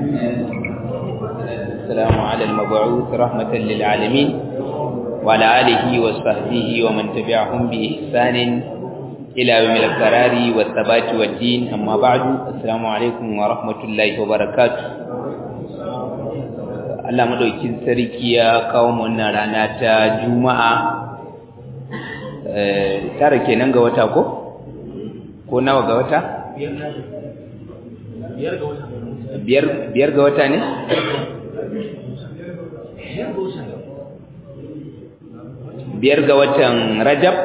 السلام على المبعوث رحمة للعالمين وعلى آله وصحبه ومن تبعهم بإحسان إلى يوم القرار والثبات والدين أما بعد السلام عليكم ورحمة الله وبركاته Allah madaukin sarki ya kawo mu wannan rana ta Juma'a eh tare kenan ga wata ko ko nawa ga wata biyar ga wata biyar biyar ga wata ne biyar ga watan Rajab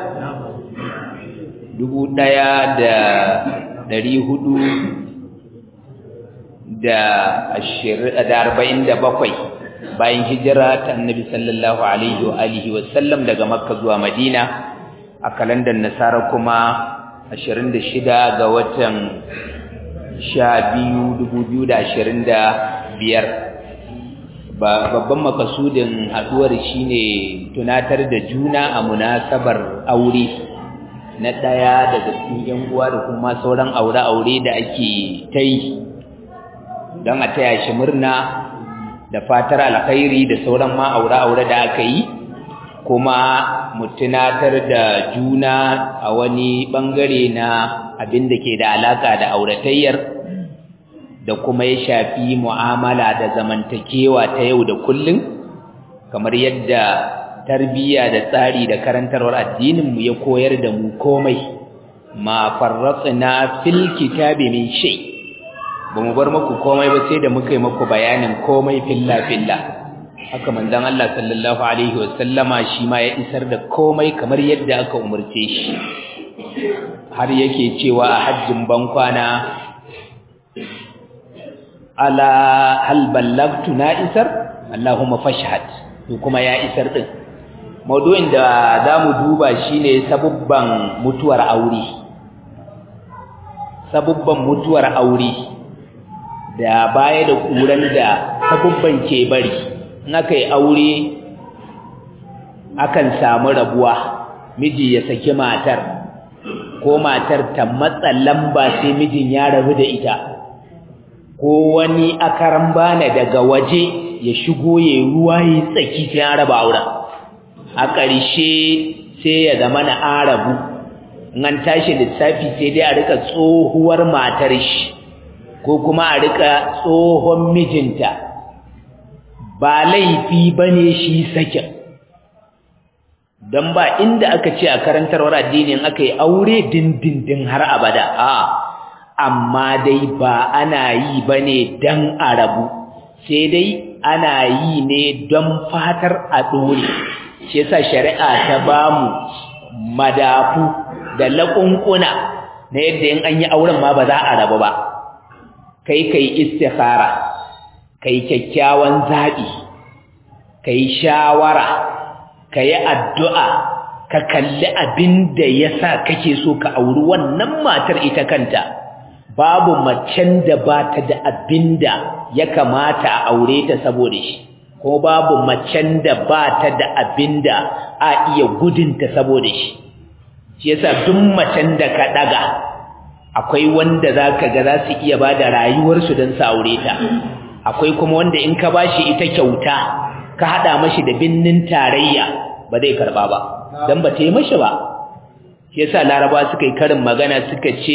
dubu ɗaya da ɗari hudu da ashirin da arba'in da bakwai bayan hijira ta annabi sallallahu alaihi wa alihi wa sallam daga makka zuwa madina a kalandar nasara kuma ashirin da shida ga watan sha biyu dubu biyu da ashirin da biyar babban makasudin haɗuwar shine tunatar da juna a munasabar aure na ɗaya daga cikin yan uwa da kuma sauran aure-aure da ake ta yi don a taya shi murna da fatar alkhairi da sauran ma aure-aure da aka yi kuma mu tunatar da juna a wani bangare na abin da ke da alaka da auratayyar da kuma ya shafi mu'amala da zamantakewa ta yau da kullum kamar yadda tarbiyya da tsari da karantarwar addinin mu ya koyar da mu komai ma farratna fil kitabi min shay bamu bar muku komai ba sai da muka yi muku bayanin komai filla filla haka manzon Allah sallallahu alaihi wasallama shi ma ya isar da komai kamar yadda aka umurce shi har yake cewa a hajjin bankwana ala hal ballagtu na isar Allahumma fashhad to kuma ya isar din maudu'in da zamu duba shine sabubban mutuwar aure sabubban mutuwar aure da baya da kuran da sabubban ke bari in aka yi aure akan samu rabuwa miji ya saki matar ko matar ta matsa lamba sai mijin ya rabu da ita ko wani akaran bana daga waje ya shigo ya ruwa ya tsaki sai an raba auren a ƙarshe sai ya zama na arabu an tashi lissafi sai dai a rika tsohuwar matar shi ko kuma a rika tsohon mijinta ba laifi bane shi sakin don ba inda aka ce a karantarwar addinin aka yi aure dindindin har abada a amma dai ba ana yi ba ne don a rabu sai dai ana yi ne don fatar a ɗore shi yasa shari'a ta ba mu madafu da laƙunƙuna na yadda in an yi auren ma ba za a rabu ba kai kai istikhara kai kyakkyawan zaɓi kai shawara ka yi addu'a ka kalli abin da ya sa kake so ka auri wannan matar ita kanta babu macen da ba ta da abin da ya kamata a aure ta saboda shi ko babu macen da ba ta da abin da a iya gudunta saboda shi shi yasa duk macen da ka ɗaga akwai wanda za ka ga za su iya ba da rayuwarsu don su aure ta akwai kuma wanda in ka ba shi ita kyauta ka haɗa mashi da binnin tarayya ba zai karɓa ba don ba ta yi mashi ba shi yasa laraba suka yi karin magana suka ce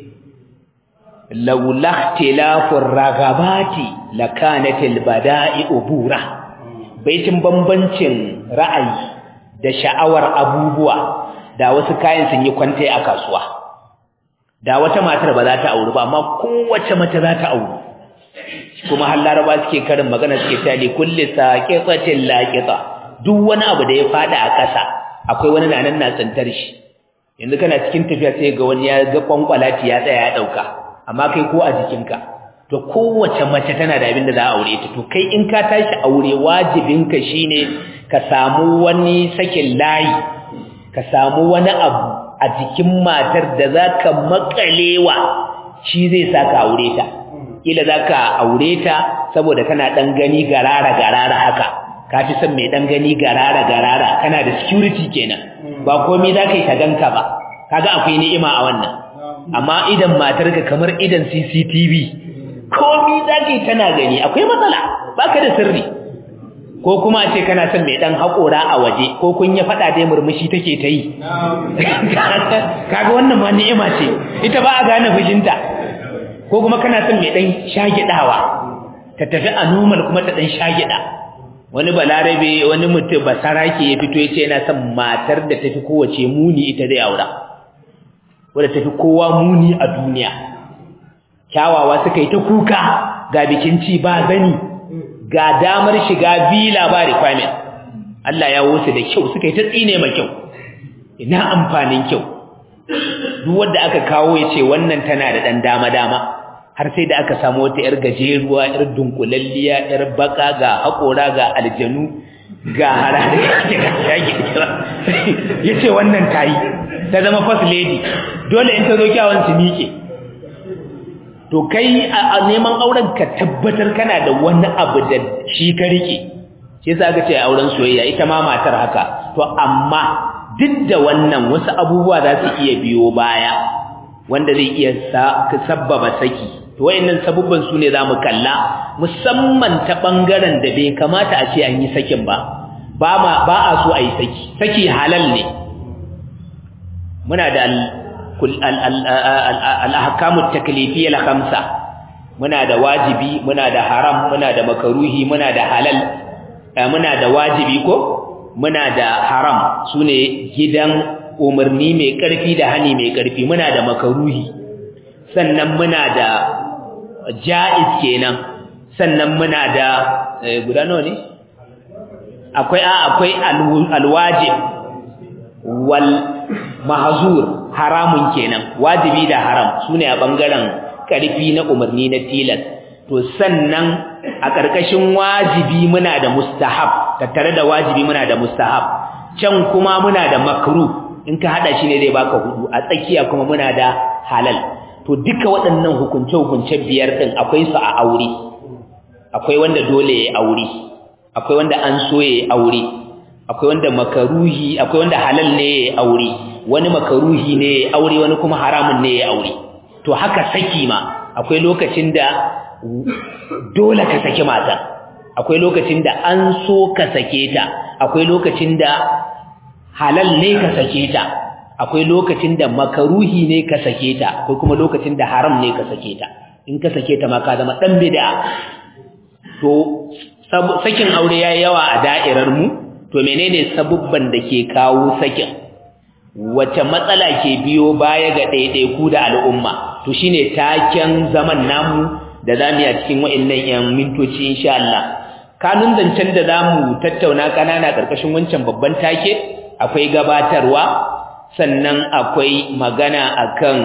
laula tilafur ragabati lakanatil bada'i ubura baitin bambancin ra'ayi da sha'awar abubuwa da wasu kayan sun yi kwante a kasuwa da wata matar ba za ta auri ba amma kowace mace za ta auri kuma har laraba suke karin magana suke ta li kulli saqiqatin laqita duk wani abu da ya fada a ƙasa akwai wani nan na tsantar shi yanzu kana cikin tafiya sai ga wani ya ga kwankwalati ya tsaya ya dauka amma kai ko a jikinka to kowace mace tana da abin da za a aure ta to kai in ka tashi aure wajibinka shine ka samu wani sakin layi ka samu wani abu a jikin matar da zaka makalewa shi zai saka aure ta kila zaka aure ta saboda kana dan gani garara garara haka ka fi son mai dan gani garara garara kana da security kenan ba komai zaka yi ta ganka ba kaga akwai ni'ima a wannan amma idan matarka kamar idan CCTV komi za ka yi tana gani akwai matsala baka da sirri ko kuma a ce kana son mai dan haƙora a waje ko kun ya faɗa dai murmushi take ta yi kaga wannan ma ni'ima ce ita ba a gane fushinta ko kuma kana son mai dan shagidawa ta tafi a normal kuma ta dan shagida wani balarabe wani mutum basarake ya fito ya ce yana son matar da tafi kowace muni ita zai aura wadda tafi kowa muni a duniya kyawawa suka yi ta kuka ga bikin ci ba zani ga damar shiga villa ba requirement Allah ya wuce da kyau suka yi ta tsine ma kyau ina amfanin kyau duk wanda aka kawo ya ce wannan tana da dan dama dama har sai da aka samu wata yar gajeruwa yar dunkulalliya yar baka ga hakora ga aljanu ga harare ya ce wannan tayi ta zama first lady dole in ta zo kyawun su miƙe to kai a neman auren ka tabbatar kana da wani abu da shi ka rike shi yasa aka ce auren soyayya ita ma matar haka to amma duk da wannan wasu abubuwa za su iya biyo baya wanda zai iya sabbaba saki to wayannan sabubban su ne zamu kalla musamman ta bangaren da bai kamata a ce an yi sakin ba ba ma ba a so a yi saki saki halal ne muna da al-ahkamu taklifiyya al-khamsa muna da wajibi muna da haram muna da makaruhi muna da halal muna da wajibi ko muna da haram sune gidan umarni mai karfi da hani mai karfi muna da makaruhi sannan muna da jaiz kenan sannan muna da guda nawa ne akwai a akwai alwajib wal mahzur haramun kenan wajibi da haram sune a bangaren karfi na umarni na tilas to sannan a karkashin wajibi muna da mustahab tattare da wajibi muna da mustahab can kuma muna da makruh in ka hada shi ne zai baka hudu a tsakiya kuma muna da halal to duka waɗannan hukunce hukunce biyar din akwai su a aure akwai wanda dole ya aure akwai wanda an so ya aure akwai wanda makaruhi akwai wanda halal ne ya aure wani makaruhi ne ya aure wani kuma haramun ne ya aure to haka saki ma akwai lokacin da dole ka saki mata akwai lokacin da an so ka sake ta akwai lokacin da halal ne ka sake ta akwai lokacin da makaruhi ne ka sake ta akwai kuma lokacin da haram ne ka sake ta in ka sake ta ma ka zama dan bid'a to sakin aure yayi yawa a da'irar mu to menene sabubban da ke kawo sakin wace matsala ke biyo baya ga ɗaiɗaiku da al'umma to shine taken zaman namu da zamu yi a cikin wa'annan yan mintoci insha Allah kanun zancen da zamu tattauna kanana karkashin wancan babban take akwai gabatarwa sannan akwai magana akan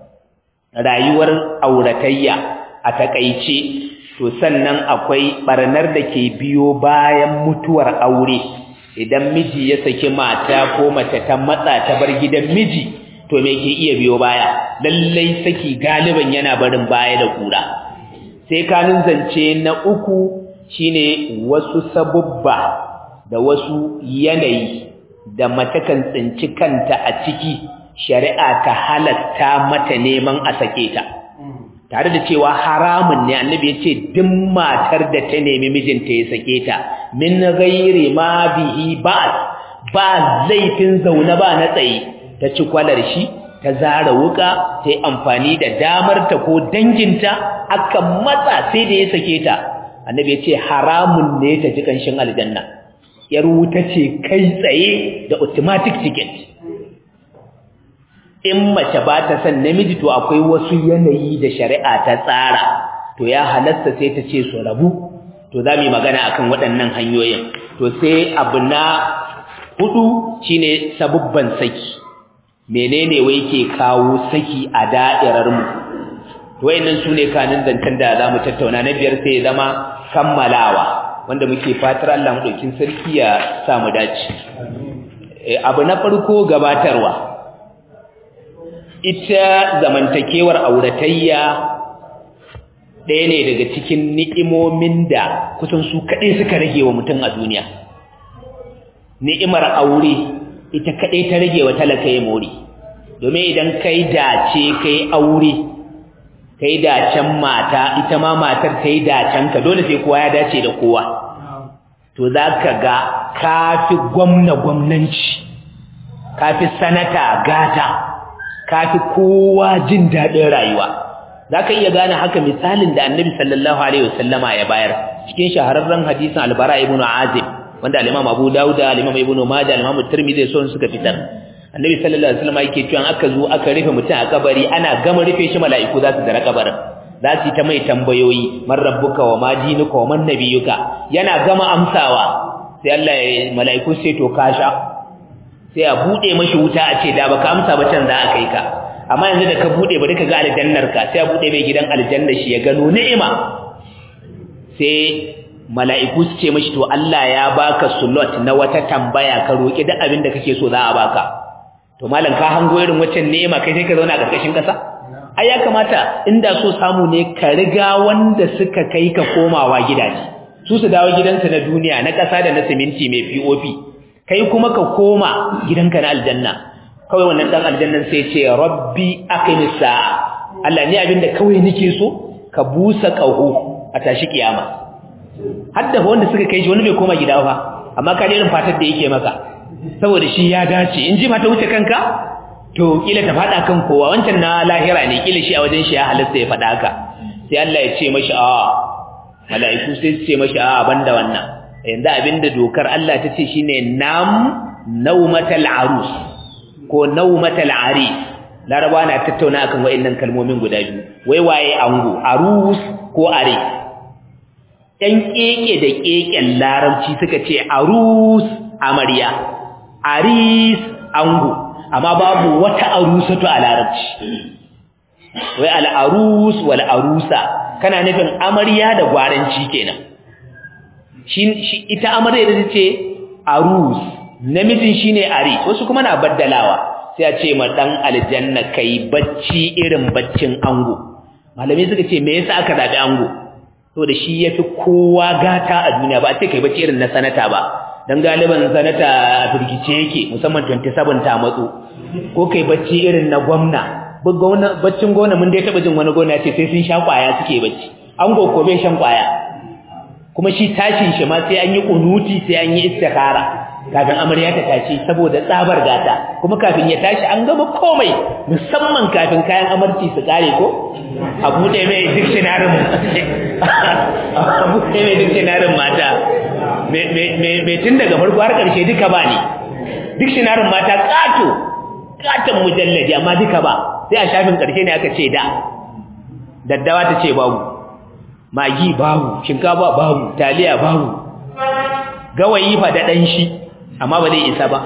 rayuwar auratayya a takaice to sannan akwai barnar da ke biyo bayan mutuwar aure idan miji ya saki mata ko mace ta matsa ta bar gidan miji to me ke iya biyo baya lallai saki galiban yana barin baya da kura sai kanun zance na uku shine wasu sabubba da wasu yanayi da mace kan tsinci kanta a ciki shari'a ta halatta mata neman a sake ta tare da cewa haramun ne annabi ya ce duk matar da ta nemi mijinta ya sake ta min ghairi ma bihi ba'd ba laifin zaune ba na tsaye ta ci kwalar shi ta zara wuka ta yi amfani da damar ta ko danginta aka matsa sai da ya sake ta annabi ya ce haramun ne ta ji kanshin aljanna yar wuta ce kai tsaye da automatic ticket in mace ba ta san namiji to akwai wasu yanayi da shari'a ta tsara to ya halasta sai ta ce su rabu to za mu yi magana akan waɗannan hanyoyin to sai abu na hudu shine sabubban saki menene wai ke kawo saki a da'irar mu to wayannan sune kanin zantan da zamu tattauna na biyar sai zama kammalawa wanda muke fatar Allah madaukin sarki ya sa mu dace abu na farko gabatarwa ita zamantakewar auratayya ɗaya ne daga cikin ni'imomin da kusan su kaɗai suka rage wa mutum a duniya ni'imar aure ita kaɗai ta rage wa talaka ya mori domin idan kai dace kai aure kai dacen mata ita ma matar ta yi dacen ka dole sai kowa ya dace da kowa to za ka ga kafi gwamna gwamnanci kafi sanata gata kafi kowa jin daɗin rayuwa za ka iya gane haka misalin da annabi sallallahu alaihi wasallama ya bayar cikin shahararren hadisin albara ibn azib wanda al-imam abu dawud al-imam ibn majah al-imam tirmidhi sun suka fitar annabi sallallahu alaihi wasallama yake cewa aka zo aka rufe mutum a kabari ana gama rufe shi mala'iku za su dara kabarin za su yi ta mai tambayoyi man rabbuka wa ma dinuka wa man nabiyuka yana gama amsawa sai Allah ya mala'iku sai to kasha sai a bude mashi wuta a ce da baka amsa ba can za a kai ka amma yanzu da ka bude bari ka ga aljannar ka sai a bude mai gidan aljanna shi ya gano ni'ima sai mala'iku su ce mashi to Allah ya baka slot na wata tambaya ka roki duk abin da kake so za a baka to malam ka hango irin waccan ni'ima kai sai ka zauna a karkashin kasa ai ya kamata inda so samu ne ka riga wanda suka kai ka komawa gidaje su su dawo gidansa na duniya na kasa da na siminti mai POP kai kuma ka koma gidanka na aljanna kawai wannan dan aljannan sai ce rabbi aqimis sa'a Allah ni abinda kawai nake so ka busa kaho a tashi kiyama hadda wanda suka kai shi wani bai koma gida ba amma ka irin fatar da yake maka saboda shi ya dace in ji mata wuce kanka to kila ta fada kan kowa wancan na lahira ne kila shi a wajen shi ya halatta ya fada haka sai Allah ya ce mashi a mala'iku sai su ce mashi a banda wannan yanzu abinda dokar Allah ta ce shine nam naumatal arus ko naumatal aris laraba na tattauna akan wayannan kalmomin guda biyu wai waye ango arus ko are ɗan keke da keken larabci suka ce arus amarya aris ango amma babu wata arusatu a larabci wai al'arus wal arusa kana nufin amarya da gwaranci kenan shi ita amarya da ce arus namijin shine ari wasu kuma na baddalawa sai a ce ma dan aljanna kai bacci irin baccin ango malami suka ce me yasa aka zabi ango to da shi yafi kowa gata a duniya ba a ce kai bacci irin na sanata ba dan galiban sanata a firgice yake musamman 27 ta matso ko kai bacci irin na gwamna baccin gona mun dai taba jin wani gona ce sai sun sha kwaya suke bacci an ko bai shan kwaya kuma shi tashin shi ma sai an yi kunuti sai an yi istikhara kafin amarya ta tashi saboda tsabar gata kuma kafin ya tashi an gama komai musamman kafin kayan amarci su kare ko a buɗe mai dictionary a buɗe mai dictionary mata mai tun daga farko har ƙarshe duka ba ne dictionary mata ƙato ƙaton mujallaji amma duka ba sai a shafin ƙarshe ne aka ce da daddawa ta ce babu magi babu shinkafa babu taliya babu gawayi fa da ɗan shi amma ba zai isa ba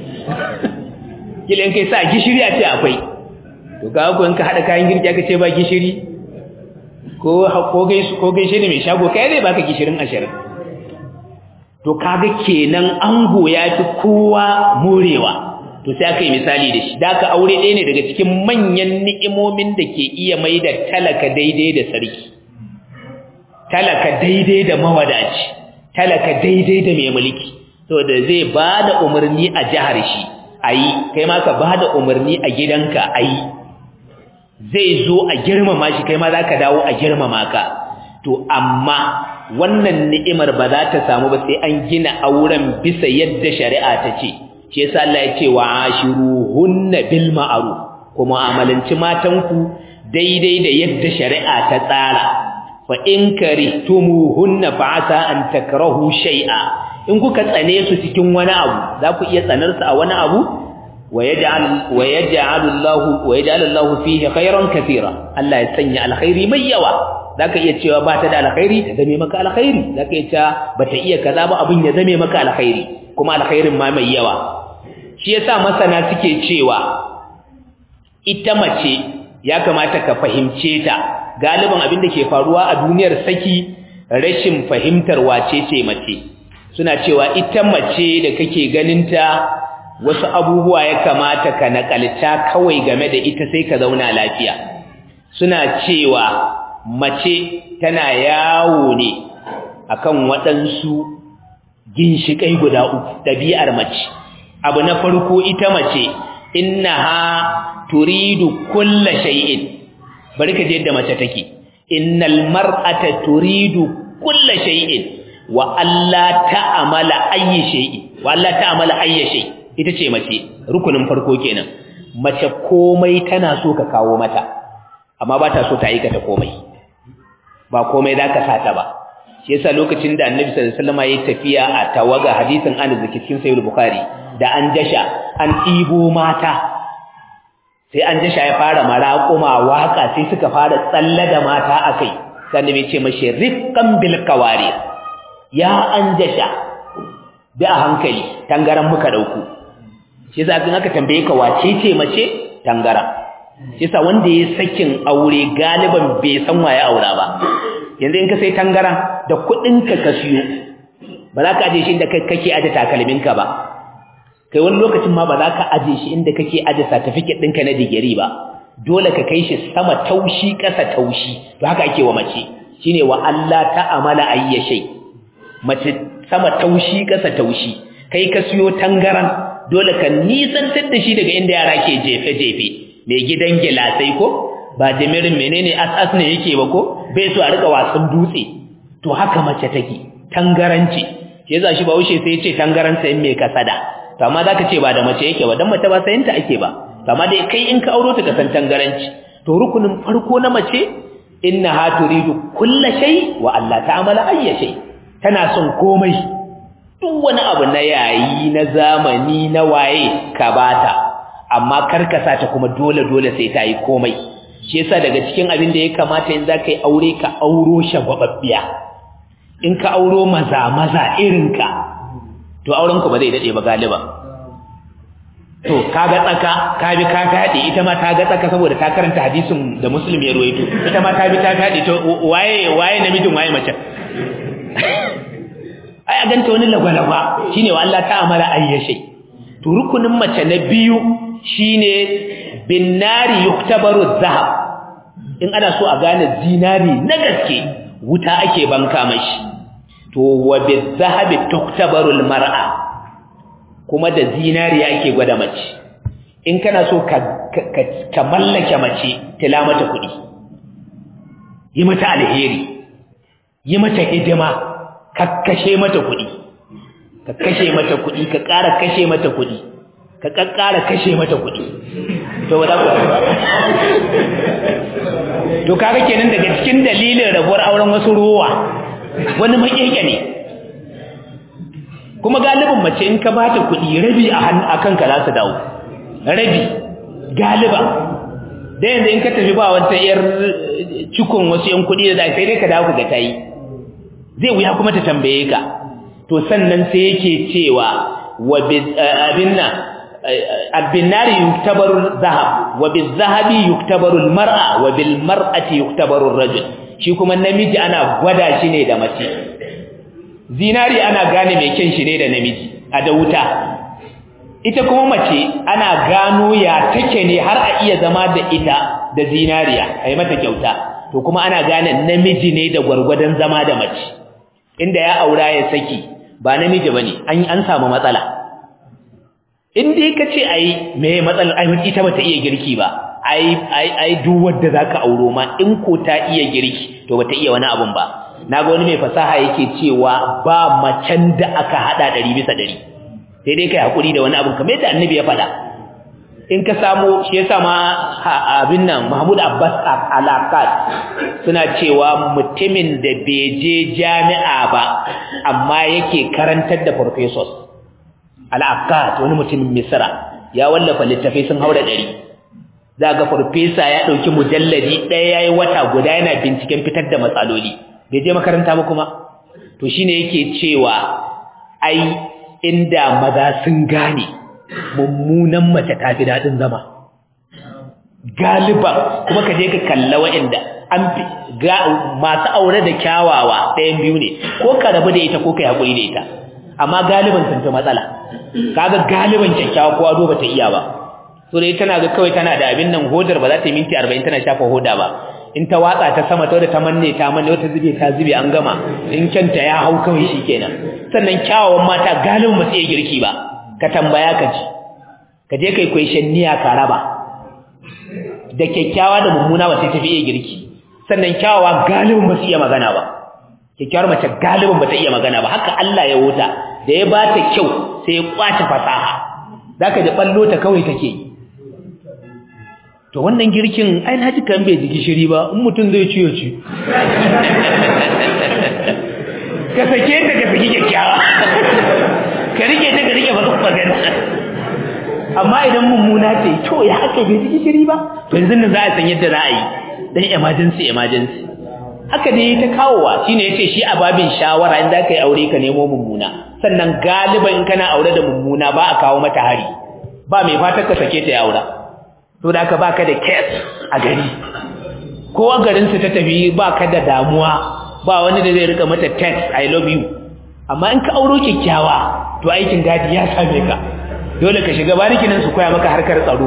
kilin kai sa gishiri a ce akwai to ga ku in ka hada kayan girki aka ce ba gishiri ko ko gaisu ko gaishe ne mai shago kai zai baka gishirin ashirin to kaga kenan ango ya fi kowa morewa to sai aka yi misali da shi da aka aure ɗaya ne daga cikin manyan ni'imomin da ke iya mai da talaka daidai da sarki talaka daidai da mawadaci talaka daidai da mai mulki saboda zai ba da umarni a jihar shi a yi kai ma ka ba da umarni a gidanka a yi zai zo a girmama shi kai ma za ka dawo a girmama ka to amma wannan ni'imar ba za ta samu ba sai an gina auren bisa yadda shari'a ta ce shi yasa Allah ya ce wa ashiruhunna bil ma'ruf kuma amalanci matanku daidai da yadda shari'a ta tsara fa in karihtumuhunna fa asa an takrahu shay'a in kuka tsane su cikin wani abu za ku iya tsanar su a wani abu wayaj'al wayaj'al Allah wayaj'al Allah fihi khairan katira Allah ya sanya alkhairi mai yawa zaka iya cewa ba ta da alkhairi ta zame maka alkhairi zaka iya cewa bata iya kaza ba abin ya zame maka alkhairi kuma alkhairin ma mai yawa shi yasa masana suke cewa ita mace ya kamata ka fahimce ta galiban abin da ke faruwa a duniyar saki rashin fahimtar wace ce mace suna cewa ita mace da kake ganinta wasu abubuwa ya kamata ka nakalta kawai game da ita sai ka zauna lafiya suna cewa mace tana yawo ne akan waɗansu ginshiƙai guda uku ɗabi'ar mace abu na farko ita mace innaha turidu kulla shay'in bari ka je yadda mace take innal mar'ata turidu kulla shay'in wa alla ta'amala ayyi shay'in wa alla ta'amala ayyi shay ita ce mace rukunin farko kenan mace komai tana so ka kawo mata amma ba ta so ta aikata komai ba komai zaka sata ba shi yasa lokacin da Annabi sallallahu alaihi wasallam ya tafiya a tawaga hadisin Anas da cikin Sahih Bukhari da an jasha an ɗibo mata sai an jasha ya fara maraƙuma waka sai suka fara tsalle da mata akai sai Annabi ce mashi rifqan bil qawari ya an jasha da a hankali tangaran muka dauko shi yasa kin aka tambaye ka wace ce mace tangaran shi yasa wanda ya sakin aure galiban bai san waye aura ba yanzu in ka sai tangaran da kudin ka ka siyo ba za ka aje shi inda kake aje takalmin ka ba kai wani lokacin ma ba za ka aje shi inda kake aje certificate ɗinka na digiri ba dole ka kai shi sama taushi ƙasa taushi to haka ake wa mace shine wa Allah ta'amala ayya shay mace sama taushi ƙasa taushi kai ka siyo tangaran dole ka nisantar da shi daga inda yara ke jefe-jefe mai gidan gilasai ko ba jimirin menene as-as ne yake ba ko bai so a rika wasan dutse to haka mace take tangaranci ke za shi ba wuce sai ce tangaran sai mai kasada to amma zaka ce ba da mace yake ba dan mace ba sayin ta ake ba to amma dai kai in ka auro ta ka san tangaranci to rukunin farko na mace innaha turidu kulla shay wa Allah ta'amala ayya shay tana son komai duk wani abu na yayi na zamani na waye ka bata amma karkasa ta kuma dole dole sai ta yi komai shi yasa daga cikin abin da ya kamata in zaka yi aure ka auro shagwababbiya in ka auro maza maza irinka to auren ku ba zai dade ba galiba to kaga tsaka ka bi ka gade ita ma ta ga tsaka saboda ta karanta hadisin da muslim ya ruwaito ita ma ta bi ta gade to waye waye namijin waye mace ai a ganta wani lagwalagwa shine wa Allah ta amara ayyashe to rukunin mace na biyu shine bin nari yuktabaru zahab in ana so a gane zinari na gaske wuta ake banka mashi to wa bizahabi tuktabarul mar'a kuma da zinari ake gwada mace in kana so ka ka mallake mace tila mata kuɗi yi mata alheri yi mata hidima ka kashe mata kuɗi ka kashe mata kuɗi ka ƙara kashe mata kuɗi ka ƙaƙƙara kashe mata kuɗi to ba za ku to kaga kenan daga cikin dalilin rabuwar auren wasu ruwa wani makeke ne kuma galibin mace in ka ba ta kuɗi rabi a kanka za su dawo rabi galiba da yanzu in ka tafi ba wata yar cikon wasu yan kuɗi da sai dai ka dawo ga tayi zai wuya kuma ta tambaye ka to sannan sai yake cewa wa abin nan abinari yuktabaru zahab wa bizahabi yuktabaru almar'a wa bil mar'ati yuktabaru rajul shi kuma namiji ana gwada shi ne da mace zinari ana gane mai kyan shi ne da namiji a da wuta ita kuma mace ana gano ya take ne har a iya zama da ita da zinariya a yi mata kyauta to kuma ana gane namiji ne da gwargwadon zama da mace inda ya aura ya saki ba namiji ba ne an samu matsala in dai ka ce ai me matsalar ai ita bata iya girki ba ai ai ai duk wanda zaka auro ma in ko ta iya girki to bata iya wani abun ba naga wani mai fasaha yake cewa ba macen da aka hada 100 bisa 100 sai dai kai hakuri da wani abun kamar yadda annabi ya faɗa in ka samu shi yasa ma abin nan Mahmud Abbas Alakat suna cewa mutumin da bai je jami'a ba amma yake karantar da professors Al-Akkad wani mutumin Misra ya wallafa littafai sun haura ɗari. za ga farfesa ya ɗauki mujalladi ɗaya yayi wata guda yana binciken fitar da matsaloli bai je makaranta ba kuma to shine yake cewa ai inda maza sun gane mummunan mace ta fi daɗin zama galiba kuma ka je ka kalla wa'inda an ga masu aure da kyawawa ɗayan biyu ne ko ka rabu da ita ko ka yi haƙuri da ita amma galiban sun fi matsala kaga galiban kyakkyawa kowa zo bata iya ba so dai tana ga kawai tana da abin nan hodar ba za ta yi minti 40 tana shafa hoda ba in ta watsa ta sama ta da ta manne ta manne wata zube ta zube an gama in kyanta ya hau kawai shikenan sannan kyawawan mata galibin ba su iya girki ba ka tambaya ka ji ka je kai question niya ka raba da kyakkyawa da mummuna ba sai tafi iya girki sannan kyawawa galibin ba su iya magana ba kyakkyawar mace galibin ba ta iya magana ba haka Allah ya wuta da ya bata kyau sai ya kwace fasaha zaka ji ballo ta kawai take to wannan girkin ai na ji kan bai ji gishiri ba in mutum zai ciyo ci ka sake ta ka saki kyakkyawa ka rike ta ka rike bakan magana amma idan mummuna ce to ya haka bai ji gishiri ba to yanzu nan za a san yadda za a yi dan emergency emergency haka ne ta kawowa shine yace shi a babin shawara in zaka yi aure ka nemo mummuna sannan galiban in kana aure da mummuna ba a kawo mata hari ba mai fatar ka sake ta ya aura to da aka baka da case a gari ko a garin su ta tafi baka da damuwa ba wani da zai rika mata text i love you amma in ka auro kyakkyawa to aikin gadi ya same ka dole ka shiga bariki nan su koya maka harkar tsaro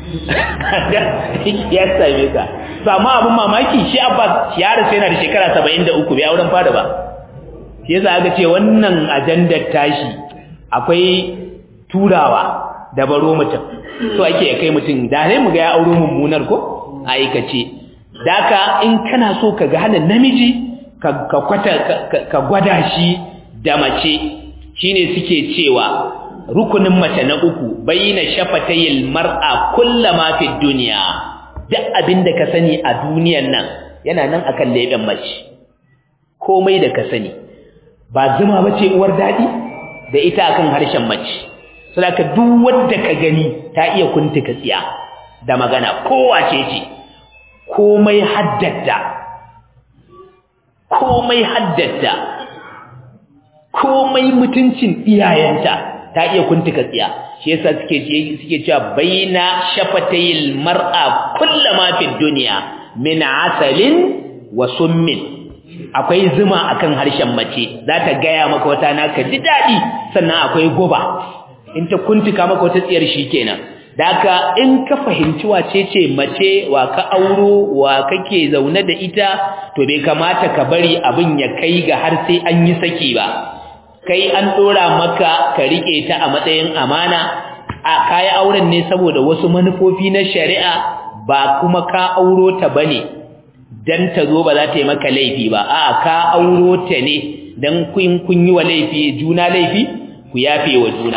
ya same ka to amma abin mamaki shi Abbas yaro sai yana da shekara 73 bai auren fada ba shi yasa aka ce wannan ajandar tashi akwai turawa da baro mutum so ake kai mutum da sai mu ga ya auro mummunar ko aikace daka in kana so ka ga hana namiji ka kwata ka gwada shi da mace shine suke cewa rukunin mace na uku bayyana shafatayil mar'a kullama fi dunya duk abinda ka sani a duniyan nan yana nan akan leben mace komai da ka sani ba zuma bace uwar dadi da ita akan harshen mace saboda duk wanda ka gani ta iya kuntuka tsiya da magana kowace ce komai haddata komai haddata komai mutuncin iyayenta ta iya kuntuka tsiya shi yasa suke suke cewa baina shafatayil mar'a kullama fid dunya min asalin wa summin akwai zuma akan harshen mace za ta gaya maka wata naka ji dadi sannan akwai goba in ta kuntuka maka wata tsiyar shikenan Daka in ka fahimci wace ce mace wa ka auro wa kake zaune da ita to bai kamata ka bari abin ya kai ga har sai an yi saki ba kai an dora maka ka rike ta a matsayin amana a kai auren ne saboda wasu manufofi na shari'a ba kuma ka auro ta bane dan ta zo ba za ta yi maka laifi ba a'a ka auro ta ne dan kun kun yi wa laifi juna laifi ku yafe wa juna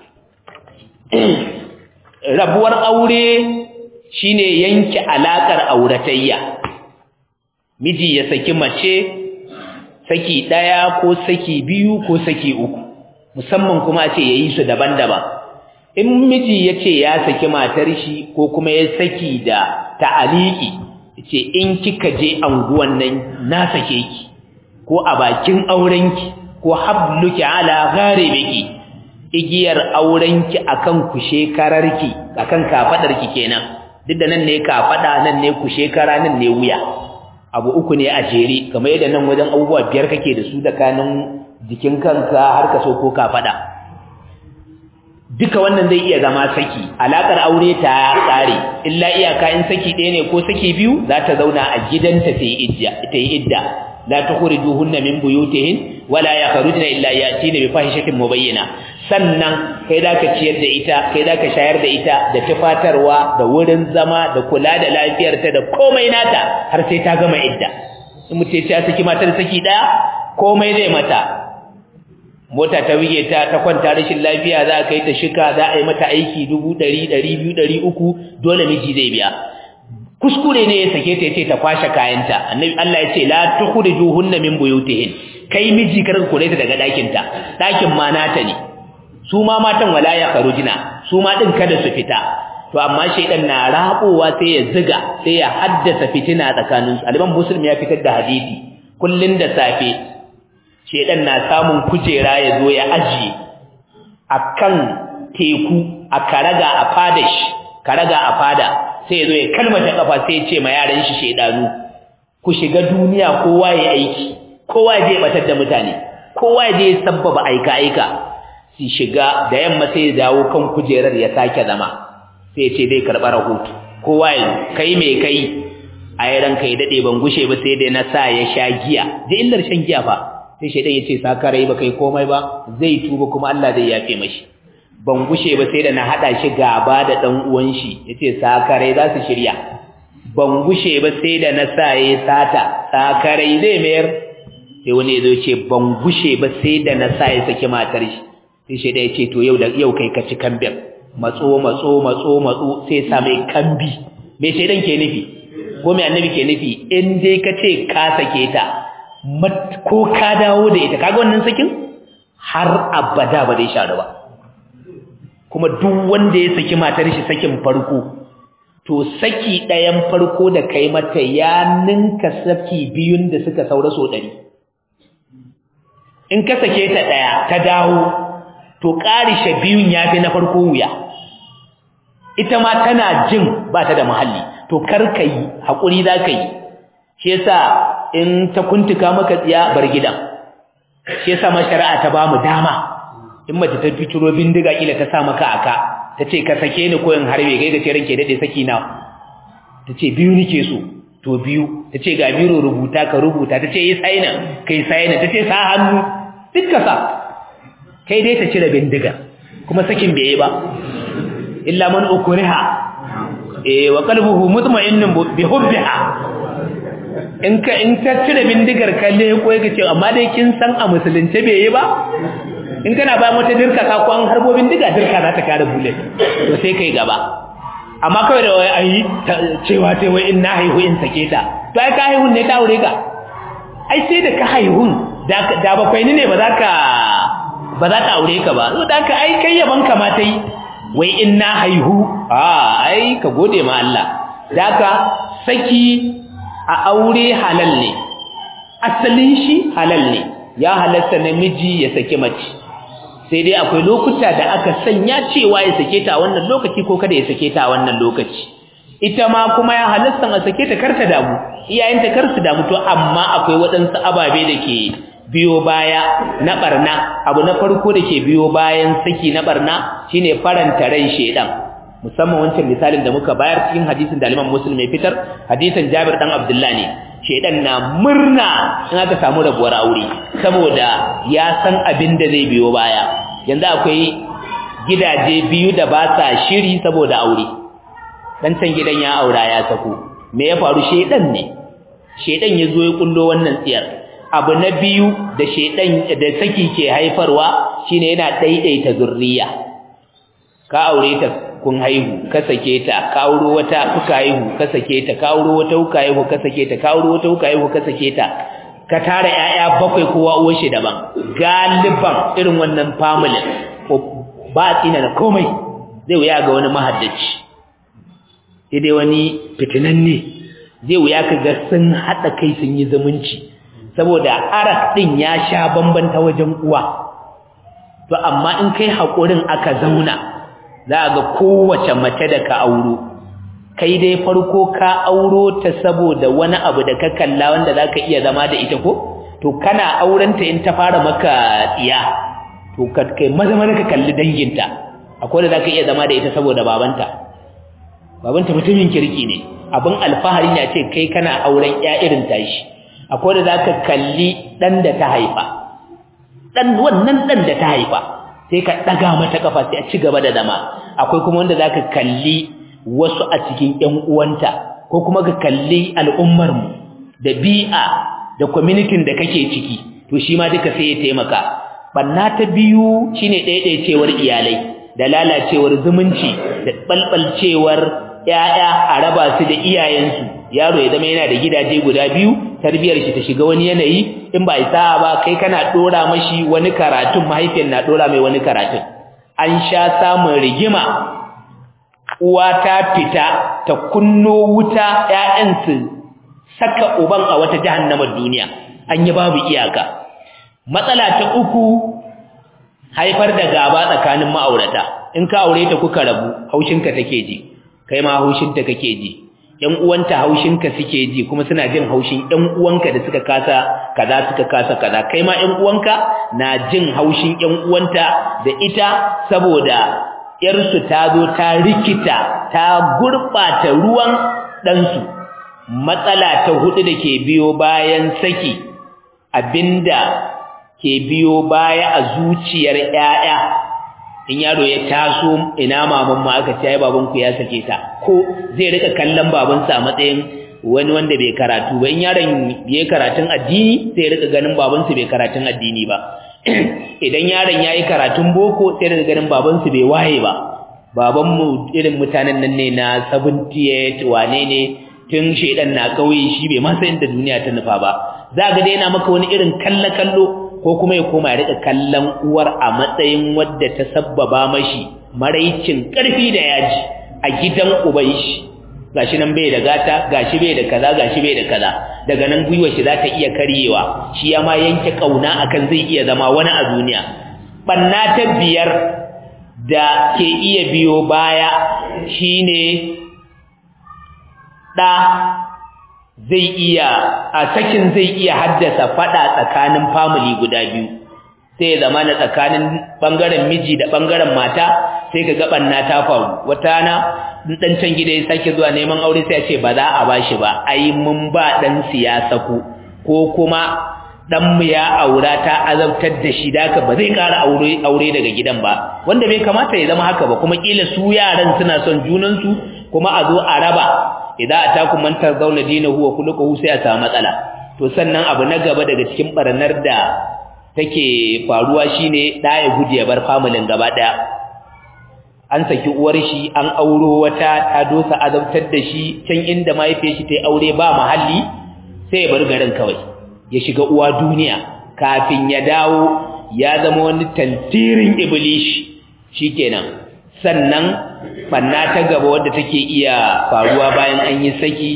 rabuwar aure shine yanke alakar auratayya miji ya saki mace saki daya ko saki biyu ko saki uku musamman kuma a ce yayi su daban-daban in miji yace ya saki matar shi ko kuma ya saki da ta'aliki yace in kika je anguwan nan na sake ki ko a bakin aurenki ko habluki ala gharibiki igiyar aurenki akan ku shekararki akan kafadarki kenan duk da nan ne kafada nan ne ku shekara nan ne wuya abu uku ne a jere kamar yadda nan wajen abubuwa biyar kake da su da kanin jikin kanka har ka so ko kafada duka wannan zai iya zama saki alakar aure ta tsare illa iyaka in saki ɗaya ne ko saki biyu za ta zauna a gidanta ta yi idda ta yi idda la tukhrijuhunna min buyutihin wala yakhrujna illa yatina bi fahishatin mubayyana sannan kai zaka ciyar da ita kai zaka shayar da ita da tufatarwa da wurin zama da kula da lafiyarta da komai nata har sai ta gama idda in mutum ya saki matar saki daya komai zai mata mota ta wige ta ta kwanta rashin lafiya za a kai ta shika za a yi mata aiki 100 200 300 dole miji zai biya kuskure ne ya sake ta yace ta kwashe kayanta annabi Allah yace la tukhrijuhunna min buyutihin kai miji kar ku ta daga dakin ta dakin ma nata ne su ma matan wala ya kharujina su ma din kada su fita to amma shaydan na rabowa sai ya ziga sai ya haddasa fitina tsakanin su aliman muslim ya fitar da hadisi kullun da safe shaydan na samun kujera ya zo ya ajiye akan teku a karaga a fadash karaga a fada sai ya zo ya kalmata kafa sai ya ce ma yaran shi shedanu ku shiga duniya kowa ya aiki kowa ya je batar da mutane kowa ya je sabbaba aika aika su shiga da yamma sai ya dawo kan kujerar ya sake zama sai ya ce zai karɓa rahoto kowa ya kai mai kai a yi ranka ya daɗe ban gushe ba sai dai na sa ya sha giya da illar shan giya fa sai shaidan ya ce sakarai ba kai komai ba zai tuba kuma Allah zai yafe mashi ban gushe ba sai da na hada shi gaba da dan uwan shi yace sakarai za su shirya ban gushe ba sai da na sa ya sata sakarai zai mayar sai wani ya zo ce ban gushe ba sai da na sa ya saki matar shi sai shi da ya ce to yau da yau kai ka ci kambin matso matso matso matso sai sa mai kambi me shaidan ke nufi ko me annabi ke nufi in dai ka ce ka sake ta ko ka dawo da ita kaga wannan sakin har abada ba zai sharu ba kuma duk wanda ya saki matar shi sakin farko to saki ɗayan farko da kai mata ya ninka saki biyun da suka saura so ɗari in ka sake ta ɗaya ta dawo to ƙarishe biyun ya fi na farko wuya ita ma tana jin ba ta da muhalli to kar ka yi haƙuri za ka yi shi yasa in ta kuntuka maka tsiya bar gidan shi yasa ma shari'a ta ba mu dama in mace ta fituro bindiga kila ta sa maka aka ta ce ka sake ni ko in harbe kai ga ce ranke dade saki na ta ce biyu nike so to biyu ta ce ga biro rubuta ka rubuta ta ce yi saina kai saina ta ce sa hannu duk ka sa kai dai ta cire bindiga kuma sakin bai yi ba illa man ukriha eh wa qalbuhu mutma'innun bi hubbiha in ka in ta cire bindigar kalle ko yake ce amma dai kin san a musulunce bai yi ba in kana bayan wata dirka ka ko an harbo bindiga dirka za ta kare bullet to sai kai gaba amma kawai da wai ayi cewa sai wai in na haihu in sake ta to ai ka haihun ne ta aure ka ai sai da ka haihun da bakwai ne ba za ka ba za ta aure ka ba so da ka ai kai yaban ka ma ta yi wai in na haihu a ai ka gode ma Allah da ka saki a aure halal ne asalin shi halal ne ya halatta namiji ya saki mace sai dai akwai lokuta da aka sanya cewa ya sake ta a wannan lokaci ko kada ya sake ta a wannan lokaci ita ma kuma ya halatta a sake ta karta damu iyayenta kar su damu to amma akwai waɗansu ababe da ke biyo baya na barna abu na farko da ke biyo bayan saki na barna shine faranta ran shedan musamman wancan misalin da muka bayar cikin hadisin da Imam Muslim ya fitar hadisin Jabir dan Abdullah ne shedan na murna in aka samu rabuwar aure saboda ya san abin da zai biyo baya yanzu akwai gidaje biyu da ba sa shiri saboda aure dan can gidan ya aura ya sako me ya faru shedan ne shedan ya zo ya kullo wannan tsiyar abu na biyu da shedan da saki ke haifarwa shine yana daidaita zurriya ka aure ta kun haihu ka sake ta ka auro wata kuka haihu ka sake ta ka auro wata kuka haihu ka sake ta ka auro wata kuka haihu ka sake ta ka tara ƴaƴa bakwai kowa uwar shi daban galiban irin wannan family ko ba tsina da komai zai wuya ga wani mahaddaci sai dai wani fitinanne zai wuya ka ga sun haɗa kai sun yi zumunci saboda arak ɗin ya sha bambanta wajen uwa to amma in kai haƙurin aka zauna za a ga kowace mace da ka auro kai dai farko ka auro ta saboda wani abu da ka kalla wanda za ka iya zama da ita ko to kana aurenta in ta fara maka tsiya to kai maza maza ka kalli danginta akwai da za ka iya zama da ita saboda babanta babanta mutumin kirki ne abin alfahari ne a ce kai kana auren ya irin tashi akwai da za ka kalli ɗan da ta haifa ɗan wannan ɗan da ta haifa sai ka ɗaga mata ƙafa sai a ci gaba da zama akwai kuma wanda za ka kalli wasu a cikin ‘yan uwanta ko kuma ka kalli al'ummarmu da bi'a da kwamitin da kake ciki to shi ma duka sai ya taimaka ɓanna ta biyu shine ɗaiɗaicewar iyalai da lalacewar zumunci da ɓalɓalcewar ‘ya'ya a raba su da iyayensu yaro ya zama yana da gidaje guda biyu tarbiyar shi ta shiga wani yanayi in ba isa ba kai kana dora mashi wani karatun mahaifiyar na dora mai wani karatun an sha samun rigima uwa ta fita ta kunno wuta ƴaƴan su saka uban a wata jahannamar duniya an yi babu iyaka matsala ta uku haifar da gaba tsakanin ma'aurata in ka aure ta kuka rabu haushinka take ji kai ma haushinta kake ji ƴan uwanta haushinka suke ji kuma suna jin haushin ƴan uwanka da suka kasa kaza suka kasa kaza kai ma ƴan uwanka na jin haushin ƴan uwanta da ita saboda ƴarsu ta zo ta rikita ta gurɓata ruwan ɗansu matsala ta hudu da ke biyo bayan saki abinda ke biyo baya a zuciyar ƴaƴa in yaro ya taso ina maman ma aka ce ai baban ku ya sake ta ko zai rika kallon babansa a matsayin wani wanda bai karatu ba in yaron yayi karatun addini sai rika ganin babansa bai karatun addini ba idan yaron yayi karatun boko sai rika ganin babansa bai waye ba babanmu irin mutanen nan ne na 78 wane ne tun shedan na kauye shi bai ma san inda duniya ta nufa ba za ga dai yana maka wani irin kalle kallo ko kuma ya koma ya rika kallon uwar a matsayin wadda ta sabbaba mashi maraicin karfi da yaji a gidan uban shi gashi nan bai da gata gashi bai da kaza gashi bai da kaza daga nan gwiwar shi za ta iya karyewa shi ya ma yanke kauna akan zai iya zama wani a duniya banna ta biyar da ke iya biyo baya shine ɗa zai iya a sakin zai iya haddasa fada tsakanin family guda biyu sai zama na tsakanin bangaren miji da bangaren mata sai ka gaban na ta faru wata na dan can gida ya sake zuwa neman aure sai ya ce ba za a bashi ba ai mun ba dan siyasa ku ko kuma dan mu ya aura ta azabtar da shi daka ba zai ƙara aure aure daga gidan ba wanda bai kamata ya zama haka ba kuma kila su yaran suna son junan su kuma a zo a raba idan atakum man tazawna dinahu wa khuluquhu sai a samu matsala to sannan abu na gaba daga cikin barnar da take faruwa shine da ya gudu ya bar familin gaba daya an saki uwar shi an auro wata ta dosa azabtar da shi can inda mahaifiyar shi ta yi aure ba mahalli sai ya bar garin kawai ya shiga uwa duniya kafin ya dawo ya zama wani tantirin iblis shikenan sannan banna ta gaba wadda take iya faruwa bayan an yi saki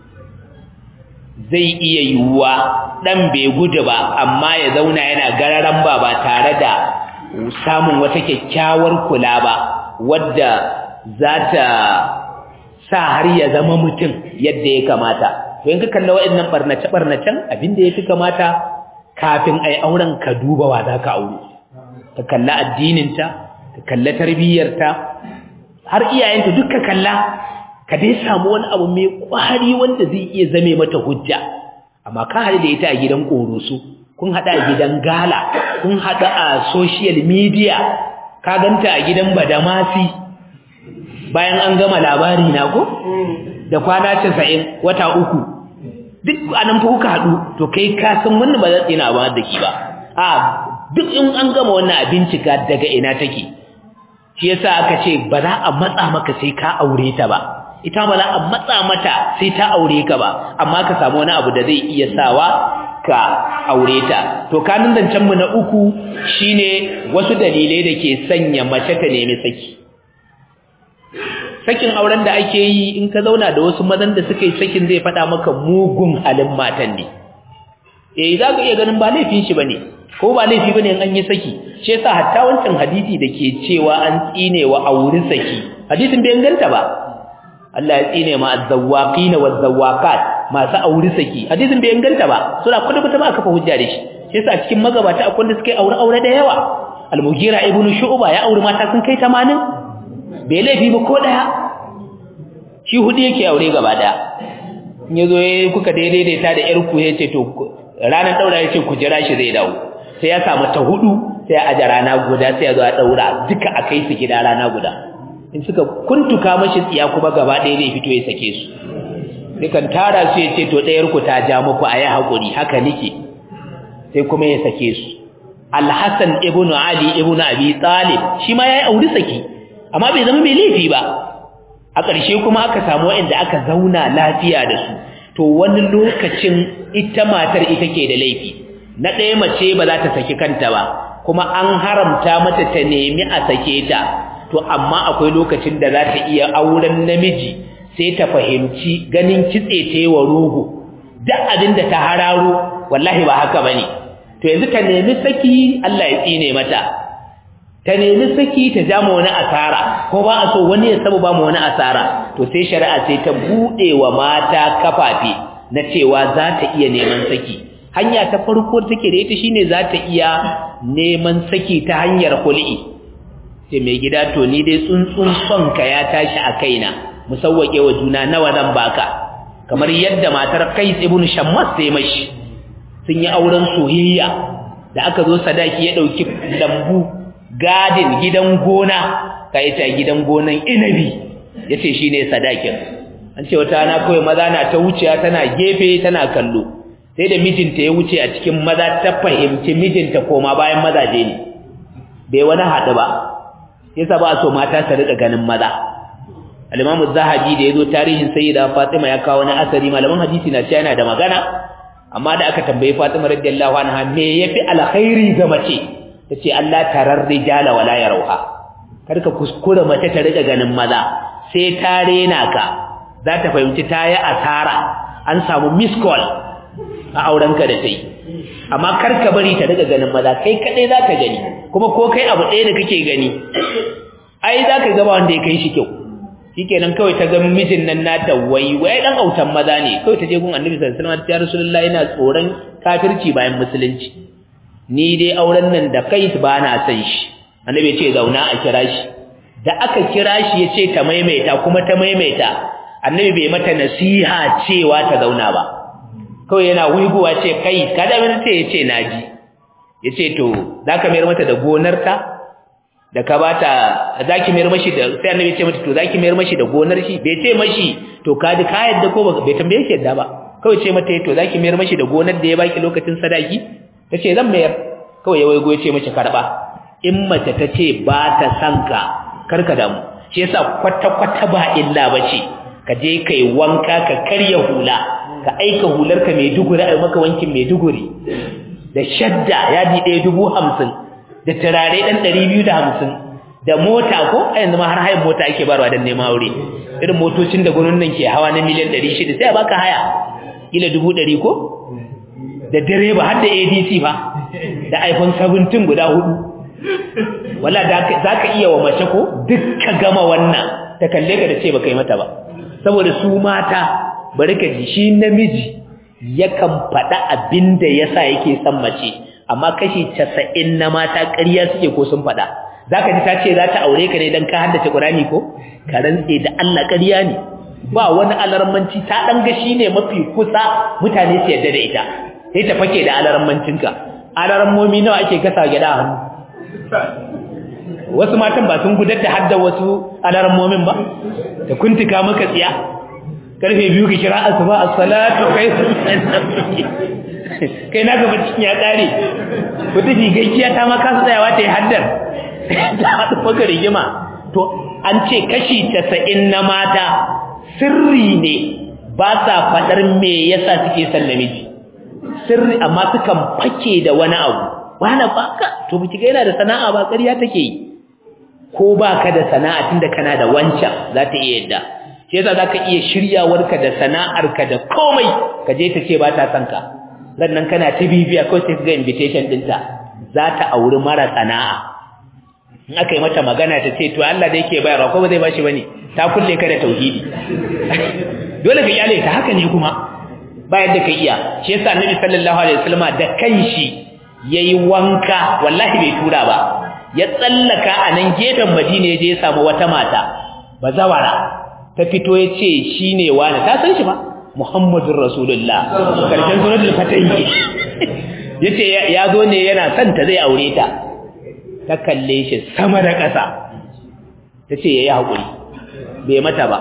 zai iya yiwuwa dan bai gudu ba amma ya zauna yana gararan ba ba tare da samun wata kyakkyawar kula ba wadda za ta sa har ya zama mutum yadda ya kamata to in ka kalla waɗannan barnace barnacen abinda ya fi kamata kafin ai auren ka duba wa za ka aure ka kalla addininta ka kalla tarbiyyarta har iyayenta duk ka kalla ka dai samu wani abu mai kwari wanda zai iya zame mata hujja amma ka haɗu da ita a gidan ƙoroso kun haɗa a gidan gala kun haɗu a social media ka ganta a gidan badamasi bayan an gama labari na ko da kwana casa'in wata uku duk anan fa kuka haɗu to kai ka san wannan ba za tsina ba da ki ba a duk in an gama wannan a bincika daga ina take shi yasa aka ce ba za a matsa maka sai ka aure ta ba ita ba za a matsa mata sai ta aure ka ba amma ka samu wani abu da zai iya sawa ka aure ta to kanin zancen mu na uku shine wasu dalilai da ke sanya mace ta nemi saki sakin auren da ake yi in ka zauna da wasu mazan da suka yi sakin zai faɗa maka mugun halin matan ne eh za ka iya ganin ba laifin shi bane ko ba laifi bane in an yi saki shi yasa hatta wancan hadisi da ke cewa an tsine wa auri saki hadisin bai inganta ba Allah ya tsine ma azzawaqin wazzawaqat masu auri saki hadisin bai inganta ba suna kudu kudu ba kafa hujja da shi shi yasa cikin magabata akwai wanda suka aure aure da yawa al-mughira ibnu shu'ba ya auri mata sun kai 80 bai laifi ba ko daya shi hudu yake aure gaba daya in yazo yayi kuka daidaita da yar ku yace to ranar daura yace ku jira shi zai dawo sai ya samu ta hudu sai a aje rana guda sai ya zo a daura duka akai su gida rana guda in suka kuntuka mashi tsiya kuma gaba ɗaya zai fito ya sake su dukan tara su ya ce to ɗayar ku ta ja muku a yi haƙuri haka nike sai kuma ya sake su alhassan ibnu ali ibnu abi talib shi ma yayi auri saki amma bai zama mai laifi ba a ƙarshe kuma aka samu waɗanda aka zauna lafiya da su to wani lokacin ita matar ita ke da laifi na ɗaya mace ba za ta saki kanta ba kuma an haramta mata ta nemi a sake ta to amma akwai lokacin da za ta iya auren namiji sai ta fahimci ganin kitse ta yi wa rogo duk abin da ta hararo wallahi ba haka bane to yanzu ta nemi saki Allah ya tsine mata ta nemi saki ta ja ma wani asara ko ba a so wani ya saba ba mu wani asara to sai shari'a sai ta bude wa mata kafafe na cewa za ta iya neman saki hanya ta farko take da ita shine za ta iya neman saki ta hanyar hul'i sai mai gida to ni dai tsuntsun son ka ya tashi a kaina musawwake wa juna nawa zan baka kamar yadda matar Qais ibn Shammas sai mashi sun yi auren soyayya da aka zo sadaki ya dauki lambu gadin gidan gona ka ita gidan gonan inabi yace shine sadakin an ce wata na kawai maza na ta wuciya tana gefe tana kallo sai da mijinta ya wuce a cikin maza ta fahimci mijinta koma bayan mazaje ne bai wani haɗu ba yasa ba so mata su rika ganin maza al-Imam zahabi da yazo tarihin Sayyida Fatima ya kawo wani asari malaman hadisi na cewa yana da magana amma da aka tambaye Fatima radiyallahu anha me yafi alkhairi ga mace tace Allah tarar rijala wala yarauha karka kuskura mace ta rika ganin maza sai ta rena ka za ta fahimci ta yi asara an samu miss call a aurenka da ta yi amma karka bari ta rika ganin maza kai kadai za ka gani kuma ko kai abu ɗaya da kake gani ai za ka gaba wanda ya kai shi kyau shikenan kawai ta ga mijin nan nata wai wai dan autan maza ne kawai ta je gun annabi sallallahu alaihi wasallam ya rasulullahi ina tsoron kafirci bayan musulunci ni dai auren nan da kai ba na san shi annabi ya ce zauna a kira shi da aka kira shi ya ce ta maimaita kuma ta maimaita annabi bai mata nasiha cewa ta zauna ba kawai yana wiguwa ce kai kada mun ce ya ce naji ya ce to za ka mayar mata da gonarta da ka bata zaki mayar mashi da sai annabi ce mata to zaki mayar mashi da gonar shi bai ce mashi to ka ji ka yadda ko bai tambaye shi yadda ba kawai ce mata to zaki mayar mashi da gonar da ya baki lokacin sadaki tace zan mayar kawai ya waigo ya ce mashi karba in mace ta ce ba ta san ka karka damu shi yasa kwata kwata ba illa bace ka je kai wanka ka karya hula ka aika hular ka mai duguri ai maka wankin mai duguri da shadda yadi ɗaya dubu hamsin da turare ɗan ɗari biyu da hamsin da mota ko a yanzu ma har hayan mota ake barwa don nema aure irin motocin da gwanon nan ke hawa na miliyan ɗari shida sai a baka haya ila dubu ɗari ko da direba har da adc fa da iphone 17 guda hudu wala za ka iya wa mace ko duk ka gama wannan ta kalle ka da ce baka yi mata ba saboda su mata bari ka ji shi namiji yakan faɗa abin da yasa yake son mace amma kashi casa'in na mata ƙarya suke ko sun faɗa za ka ji ta ce za ta aure ka ne don ka haddace ƙurani ko ka rantse da Allah ƙarya ne ba wani alarmanci ta ɗan ga shi ne mafi kusa mutane su yadda da ita sai ta fake da alarmancinka alarmomi nawa ake gasa gida hannu wasu matan ba sun gudar da hadda wasu alarmomin ba da kuntuka maka tsiya karfe biyu ka kira asuba as-salatu kai kai na gaba cikin ya kare wata gigaggiya ta ma kasa tsayawa ta yi haddar ta haɗu maka rigima to an ce kashi casa'in na mata sirri ne ba sa faɗar me yasa suke son namiji sirri amma sukan fake da wani abu wani baka to biki ga yana da sana'a ba ƙarya take yi ko baka da sana'a tunda kana da wancan za ta iya yadda shi yasa zaka iya shiryawarka da sana'arka da komai ka je ta ce ba ta son ka nan kana ta bibiya ko sai ga invitation dinta za ta auri mara sana'a in aka yi mata magana ta ce to Allah da yake bayarwa ko ba zai bashi bane ta kulle ka da tauhidi dole ka iyale ta haka ne kuma ba yadda ka iya shi yasa annabi sallallahu alaihi wasallam da kanshi yayi wanka wallahi bai tura ba ya tsallaka a nan gefen Madina ya je ya samu wata mata bazawara ta fito ya ce shine wani ta san shi ba Muhammadun Rasulullah karshen suratul fatahi yace ya zo ne yana son ta zai aure ta ta kalle shi sama da ƙasa tace yayi hakuri bai mata ba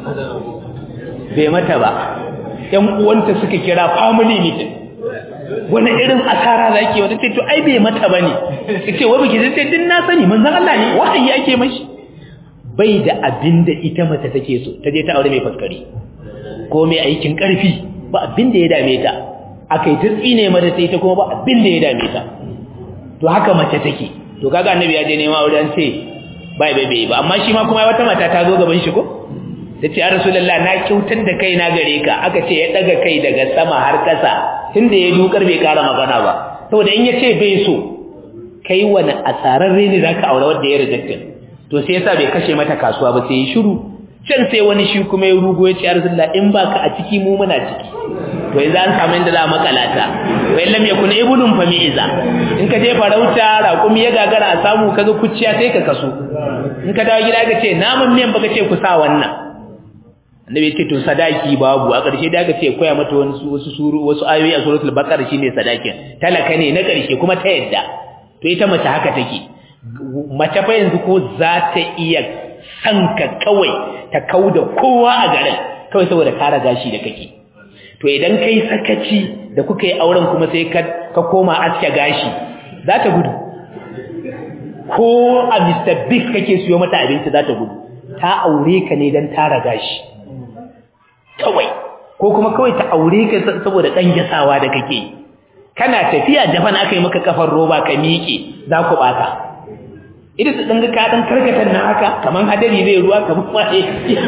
bai mata ba ƴan uwanta suka kira family meeting wani irin asara zaki wata ce to ai bai mata bane kace wai biki sai din na sani manzon Allah ne wahayi yake mashi bai da abinda ita mace take so ta je ta aure mai faskari ko mai aikin ƙarfi ba abin da ya dame ta akai ta tsine mata sai ta kuma ba abin da ya dame ta to haka mace take to kaga annabi ya je nema aure an ce bai bai bai ba amma shi ma kuma wata mata ta zo gaban shi ko tace ya rasulullah na kyautar da kai na gare ka aka ce ya daga kai daga sama har kasa tunda ya dukar bai kara magana ba saboda in yace bai so kai wani asararre ne zaka aure wanda ya rejected to sai yasa bai kashe mata kasuwa ba sai ya shiru can sai wani shi kuma ya rugo ya ce ya rasulullah in baka a ciki mu muna ciki to yanzu an samu inda za a makalata bai lam yakun ibnun fa mi'iza in ka je farauta raƙumi ya gagara a samu kaga kuciya sai ka kaso in ka dawo gida ka ce namun miyan baka ce ku sa wannan annabi ya ce to sadaki babu a ƙarshe da aka ce koya mata wasu wasu suru wasu ayoyi a suratul baqara shine sadakin talaka ne na ƙarshe kuma ta yadda to ita mace haka take mace fa yanzu ko za ta iya sanka kawai ta kauda kowa a garin kawai saboda kara gashi da kake to idan kai sakaci da kuka yi auren kuma sai ka koma aske gashi za ta gudu ko a Mr. Big kake siyo mata abinci za ta gudu ta aure ka ne don tara gashi kawai ko kuma kawai ta aure ka saboda ɗan gasawa da kake kana tafiya japan aka yi maka kafar roba ka miƙe za ku ɓata ita su ɗanga ka ɗan karkatar na haka kamar hadari zai ruwa kamar waye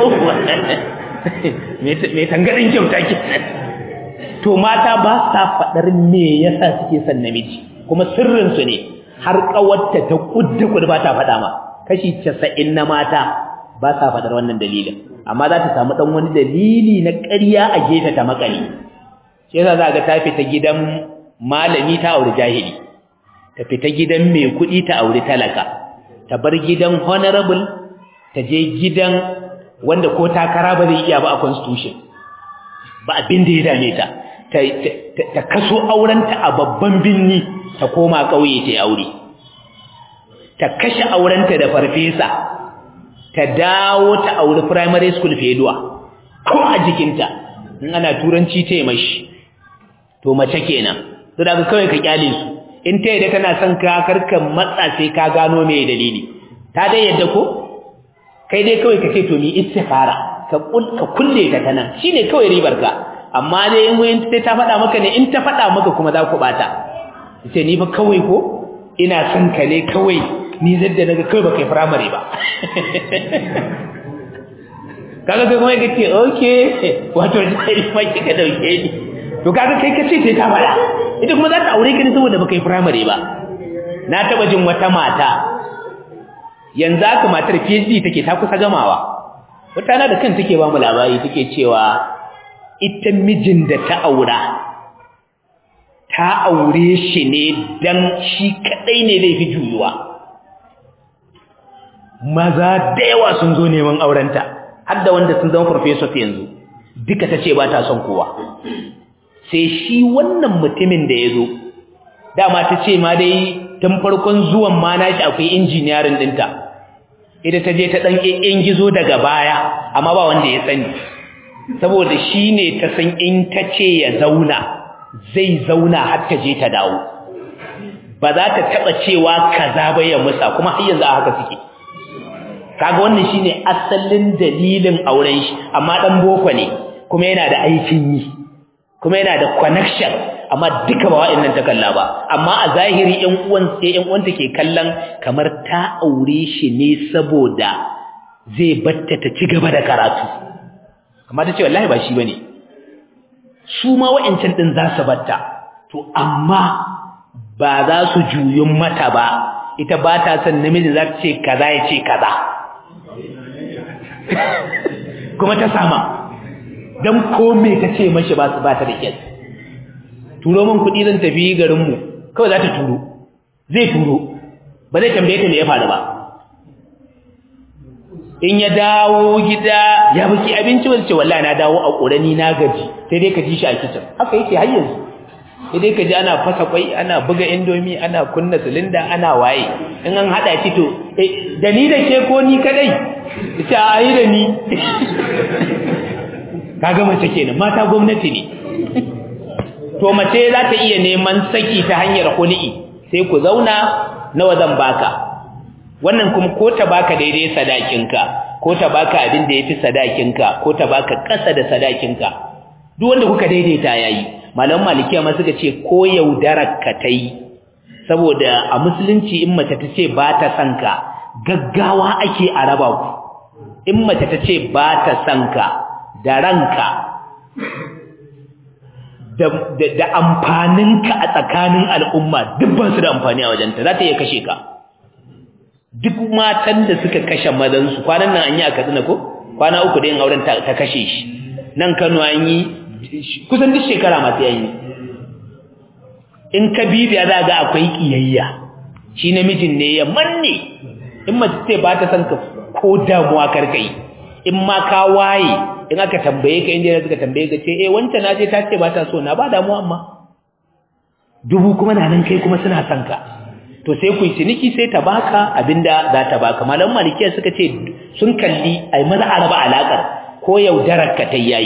mai tangaɗin kyauta ke to mata ba sa faɗar me yasa suke son namiji kuma sirrinsu ne har ƙawarta ta ƙudda kudu ba ta faɗa ma kashi casa'in na mata ba sa faɗar wannan dalilin amma za ta samu ɗan wani dalili na ƙarya a gefe ta makale shi yasa za ga ta fita gidan malami ta auri jahili ta fita gidan mai kuɗi ta auri talaka ta bar gidan honorable ta je gidan wanda ko takara ba zai iya ba a constitution ba abin da ya dame ta ta kaso aurenta a babban binni ta koma ƙauye ta aure ta kashe aurenta da farfesa ta dawo ta auri primary school feduwa ko a jikinta in ana turanci ta yi mashi to mace kenan to daga kawai ka kyale su in ta yadda tana son ka karka matsa sai ka gano me dalili ta dai yadda ko kai dai kawai ka ce to mi istikhara ka ka kulle ta tana shine kawai ribar ka amma dai in wayin sai ta faɗa maka ne in ta faɗa maka kuma za ku bata ce ni fa kawai ko ina son ka ne kawai ni zadda daga kawai baka yi primary ba kaga kai kuma kace okay wato dai mai kika dauke ni to kaga kai kace sai ta fara ita kuma za ta aure ka ne saboda baka yi primary ba na taba jin wata mata yanzu aka matar PhD take ta kusa gamawa wata na da kan take ba mu labari take cewa ita mijin da ta aura ta aure shi ne dan shi kadai ne zai fi juyuwa maza da yawa sun zo neman aurenta har da wanda sun zama professor yanzu duka tace ba ta son kowa sai shi wannan mutumin da yazo dama tace ma dai tun farkon zuwan ma nashi akwai engineering dinta ita ta je ta dan gizo daga baya amma ba wanda ya sani saboda shine ta san in tace ya zauna zai zauna har ta je ta dawo ba za ta taba cewa kaza ba ya musa kuma har yanzu a haka suke kaga wannan shine asalin dalilin auren shi amma dan boko ne kuma yana da aikin yi kuma yana da connection amma duka ba wa'annan ta kalla ba amma a zahiri ƴan uwan sai ƴan uwanta ke kallon kamar ta aure shi ne saboda zai batta ta ci gaba da karatu amma ta ce wallahi ba shi bane su ma wa'ancan din za su batta to amma ba za su juyun mata ba ita ba ta son namiji za ta ce kaza ya ce kaza kuma ta sama don kome ta ce mashi ba su ba ta da kyau turo min kuɗi zan tafi garinmu kawai za ta turo zai turo ba zai tambaye ta me ya faru ba in ya dawo gida ya baki abinci ba ce wallahi na dawo a ƙorani na gaji sai dai ka ji shi a kicin haka yake har yanzu sai dai ka ji ana fasa kwai ana buga indomi ana kunna silinda ana waye in an haɗa shi to da ni da ke ko ni kadai ita a yi da ni kaga mace kenan mata gwamnati ne to mace za ta iya neman saki ta hanyar hul'i sai ku zauna nawa zan baka wannan kuma ko ta baka daidai sadakinka ko ta baka abin da yafi sadakinka ko ta baka ƙasa da sadakinka duk wanda kuka daidaita yayi malaman malikiya ma suka ce ko yaudarar ka tai saboda a musulunci in mace ta ce ba ta son ka gaggawa ake a raba ku in mace ta ce ba ta son ka da ranka da, da, da amfaninka a tsakanin al'umma duk ba su da amfani a wajenta za ta iya kashe ka duk matan da suka kashe mazansu kwanan nan an yi a katsina ko kwana uku da yin auren ta, ta kashe shi nan kano an yi kusan duk shekara masu yayi in ka bibiya za ga akwai kiyayya shi namijin ne ya manne in mace ce ba ta san ka ko damuwa karka yi in ma ka waye in aka tambaye ka inda suka tambaye ka ce eh wancan na ce ta ce ba ta so na ba damuwa amma dubu kuma na nan kai kuma suna son ka to sai ku ciniki sai ta baka abinda za ta baka malaman malikiya suka ce sun kalli ai maza a raba alakar ko yaudarar ka ta yayi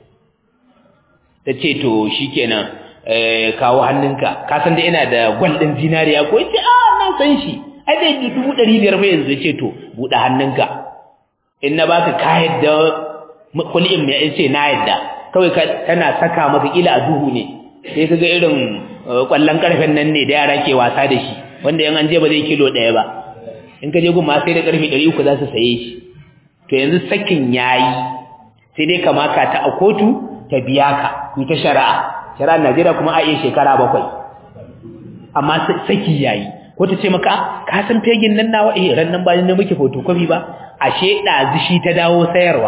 ta ce to shikenan eh kawo hannunka ka san da ina da gwal din zinariya ko ce a na san shi ai dai dubu ɗari biyar fa yanzu ce to buɗe hannunka in na baka ka yadda kul'in ya ce na yadda kawai tana saka maka kila a duhu ne sai kaga irin kwallon karfen nan ne da yara ke wasa da shi wanda yan an je ba zai kilo ɗaya ba in ka je gun ma sai da karfe ɗari uku za su saye shi to yanzu sakin yayi sai dai kama ka ta a kotu ta biya ka ku ta shari'a shari'ar Najeriya kuma a iya shekara bakwai amma saki yayi ko ta ce maka ka san fegin nan nawa eh ran nan ba ni muke photocopy ba ashe ɗazu shi ta dawo sayarwa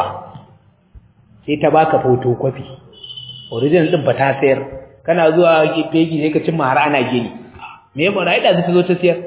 sai ta baka photocopy original din ba ta sayar kana zuwa fegi sai ka cimma har ana gini me ya fara ɗazu ta zo ta sayar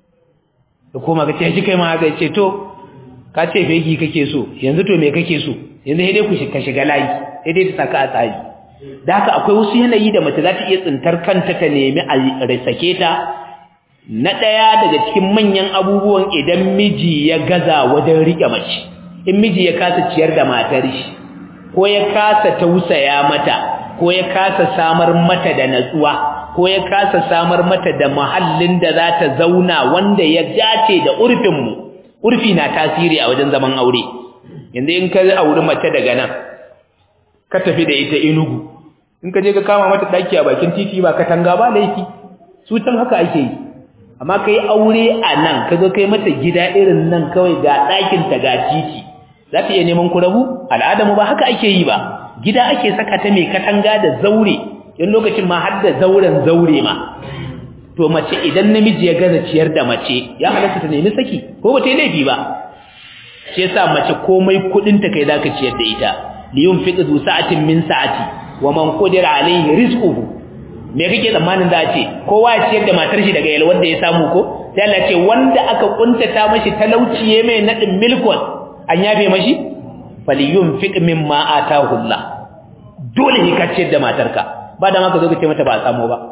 da koma ka ce shi kai ma haka ce to ka ce fegi kake so yanzu to me kake so yanzu sai dai ku ka shiga layi sai dai ta saka a tsari da haka akwai wasu yanayi da mace za ta iya tsintar kanta ta nemi a risake ta na ɗaya daga cikin manyan abubuwan idan miji ya gaza wajen riƙe mace in miji ya kasa ciyar da matar shi ko ya kasa tausaya mata ko ya kasa samar mata da natsuwa ko ya kasa samar mata da mahallin da za ta zauna wanda ya dace da urfinmu urfi na tasiri a wajen zaman aure yanzu in ka auri mace daga nan ka tafi da ita inugu in ka je ka kama mata daki a bakin titi ba katanga ba laifi su tan haka ake yi amma kai aure a nan ka zo kai mata gida irin nan kawai ga ɗakin ta ga titi za ta iya neman ku rabu al'adamu ba haka ake yi ba gida ake saka ta mai katanga da zaure in lokacin ma har da zauren zaure ma to mace idan namiji ya gaza ciyar da mace ya halatta ta nemi saki ko ba ta yi laifi ba shi yasa mace komai kudin ta kai zaka ciyar da ita liyun fiqdu sa'atin min sa'ati wa man qadira alayhi rizquhu me kake tsammanin za a ce kowa ya ciyar da matar shi daga yalwar da ya samu ko sai Allah ce wanda aka kuntata mashi talauci ya mai nadin milkon an yafe mashi faliyun fiq mimma atahu Allah dole ne ka ciyar da matarka ba da maka zo ka ce mata ba a samu ba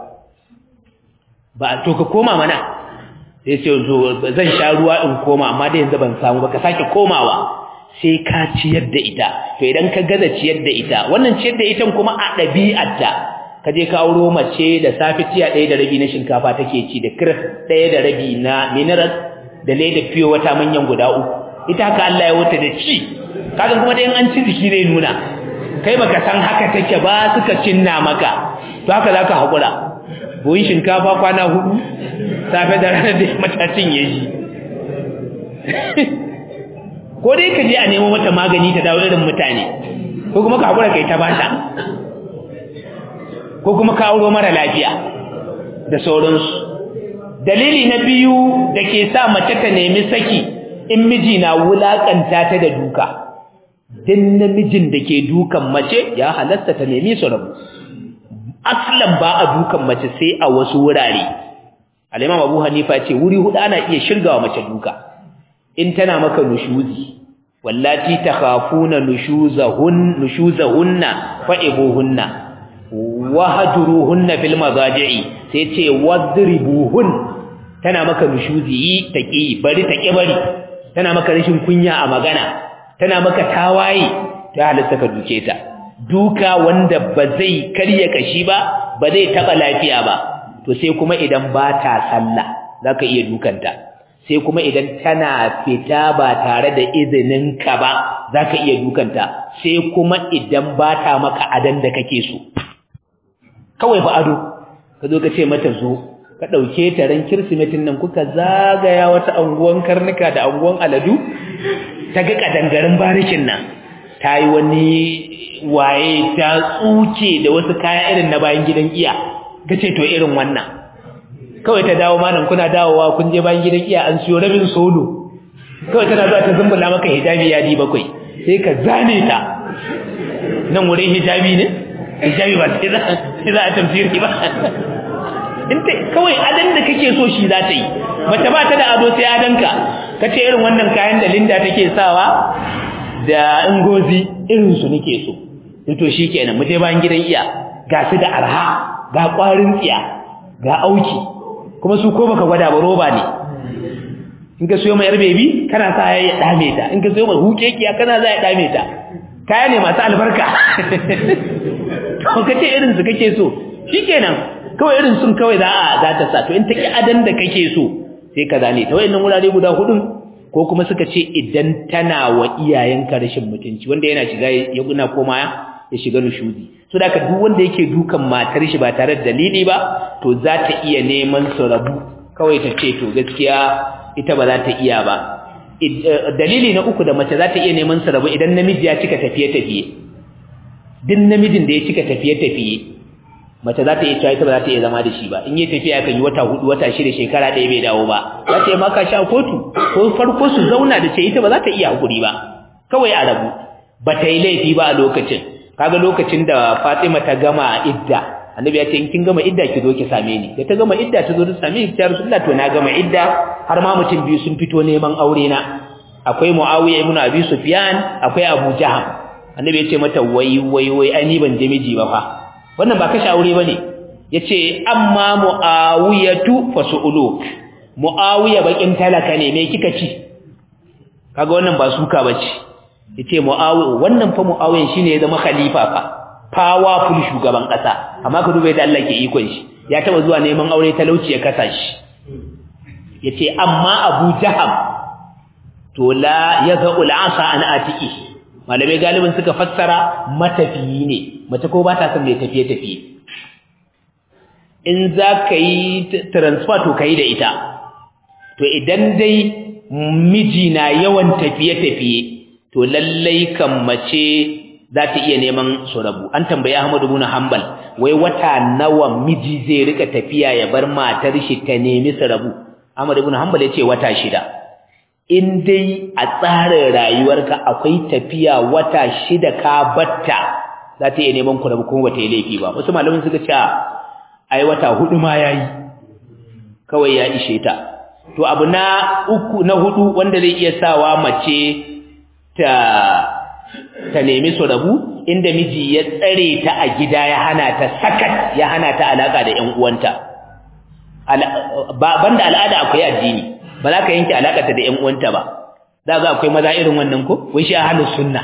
ba to ka koma mana sai ce zo zan sha ruwa in koma amma da yanzu ban samu ba ka sake komawa sai ka ciyar da ita to idan ka gaza ciyar da ita wannan ciyar da ita kuma a ɗabi'arta ka je ka auro mace da safi tiya ɗaya da rabi na shinkafa take ci da kir ɗaya da rabi na minerals da leda fiyo wata manyan guda uku ita haka Allah ya wuta da ci kaga kuma dai an ci jiki zai nuna kai baka san haka take ba suka cinna maka to haka zaka hakura buyin shinkafa kwana hudu safe da rana da matacin ya shi ko dai ka je a nemo mata magani ta dawo irin mutane ko kuma ka hakura kai ta bata ko kuma ka auro mara lafiya da sauransu dalili na biyu da ke sa mace ta nemi saki in miji na wulakanta ta da duka din namijin da ke dukan mace ya halatta ta nemi su rabu aslan ba a dukan mace sai a wasu wurare al-imam Abu Hanifa ce wuri hudu ana iya shirgawa mace duka in tana maka nushuzi wallati takhafuna nushuzahun nushuzahunna fa'ibuhunna wahjuruhunna fil madaji'i sai ce wadribuhun tana maka nushuzi taqi bari taqi bari tana maka rashin kunya a magana tana maka tawaye ta halatta ka duke ta duka wanda ba zai karya kashi ba ba zai taba lafiya ba to sai kuma idan ba ta sallah zaka iya dukanta sai kuma idan tana fita ba tare da izinin ka ba zaka iya dukanta sai kuma idan ba ta maka adan da kake so kawai fa ado ka zo ka ce mata zo ka dauke ta ran kirsimetin nan kuka zagaya wata anguwan karnuka da anguwan aladu ta ga kadangarin barikin nan ta yi wani waye ta tsuke da wasu kaya irin na bayan gidan iya ka ce to irin wannan kawai ta dawo malam kuna dawowa kun je bayan gidan iya an siyo rabin solo kawai tana zuwa ta zumbula maka hijabi yadi bakwai sai ka zane ta nan wurin hijabi ne hijabi ba sai za a tafsiri ba in ta kawai adan da kake so shi za ta yi mace ba ta da ado sai adanka ka ce irin wannan kayan da linda take sawa da ingozi irin su nake so to shikenan mu je bayan gidan iya ga su da arha ga kwarin tsiya ga auki kuma su ko baka gwada ba roba ne in ka siyo mai yar bebi kana sa ya dame ta in ka siyo mai hukekiya kana za ya dame ta kaya ne masu albarka to kace irin su kake so shikenan kawai irin sun kawai za a za ta sa to in ta ki adan da kake so sai ka zane ta wayannan wurare guda hudun ko kuma suka ce idan tana wa iyayenka rashin mutunci wanda yana shiga ya guna koma ya shiga nushudi so da duk wanda yake dukan matar shi ba tare da dalili ba to za ta iya neman su rabu kawai ta ce to gaskiya ita ba za ta iya ba dalili na uku da mace za ta iya neman su rabu idan namiji ya cika tafiye-tafiye duk namijin da ya cika tafiye-tafiye mace za ta iya cewa ita ba za ta iya zama da shi ba in yi tafiya kan yi wata hudu wata shida shekara ɗaya bai dawo ba za ta yi maka sha kotu ko farko su zauna da ce ita ba za ta iya hakuri ba kawai a rabu ba ta yi laifi ba a lokacin kaga lokacin da Fatima ta gama idda annabi ya ce in kin gama idda ki zo ki same ni da ta gama idda ta zo ta same ni ta Rasulullah to na gama idda har ma mutum biyu sun fito neman aure na akwai Muawiya ibn Abi Sufyan akwai Abu Jaham annabi ya ce mata wai wai wai ai ni ban je miji ba fa wannan ba kashe aure bane yace amma Muawiyatu fasu'uluk Muawiya bakin talaka ne me kika ci kaga wannan ba suka bace yace Muawiya wannan fa Muawiya shine ya zama khalifa fa powerful shugaban kasa amma ka duba yadda Allah ke ikon shi ya taba zuwa neman aure talauci ya kasa shi yace amma Abu Jaham to la yazau al'asa an atiki malamai galibin suka fassara matafiyi ne mace ko ba ta son mai tafiye tafiye in za ka yi transfer to ka yi da ita to idan dai miji na yawan tafiye tafiye to lallai kan mace za ta iya neman su rabu an tambayi Ahmadu ibn Hanbal wai wata nawa miji zai rika tafiya ya bar matar shi ta nemi su rabu Ahmadu ibn Hanbal ya ce wata shida in dai a tsarin rayuwarka akwai tafiya wata shida ka batta za ta iya neman ku rabu kuma bata yi laifi ba wasu malamin suka ce ai wata hudu ma yayi kawai ya ishe ta to abu na uku na hudu wanda zai iya sawa mace ta ta nemi su rabu inda miji ya tsare ta a gida ya hana ta sakat ya hana ta alaka da ƴan uwanta banda al'ada akwai addini ba za ka yanke alakarta da ƴan uwanta ba za ga akwai maza irin wannan ko wai shi ahlus sunna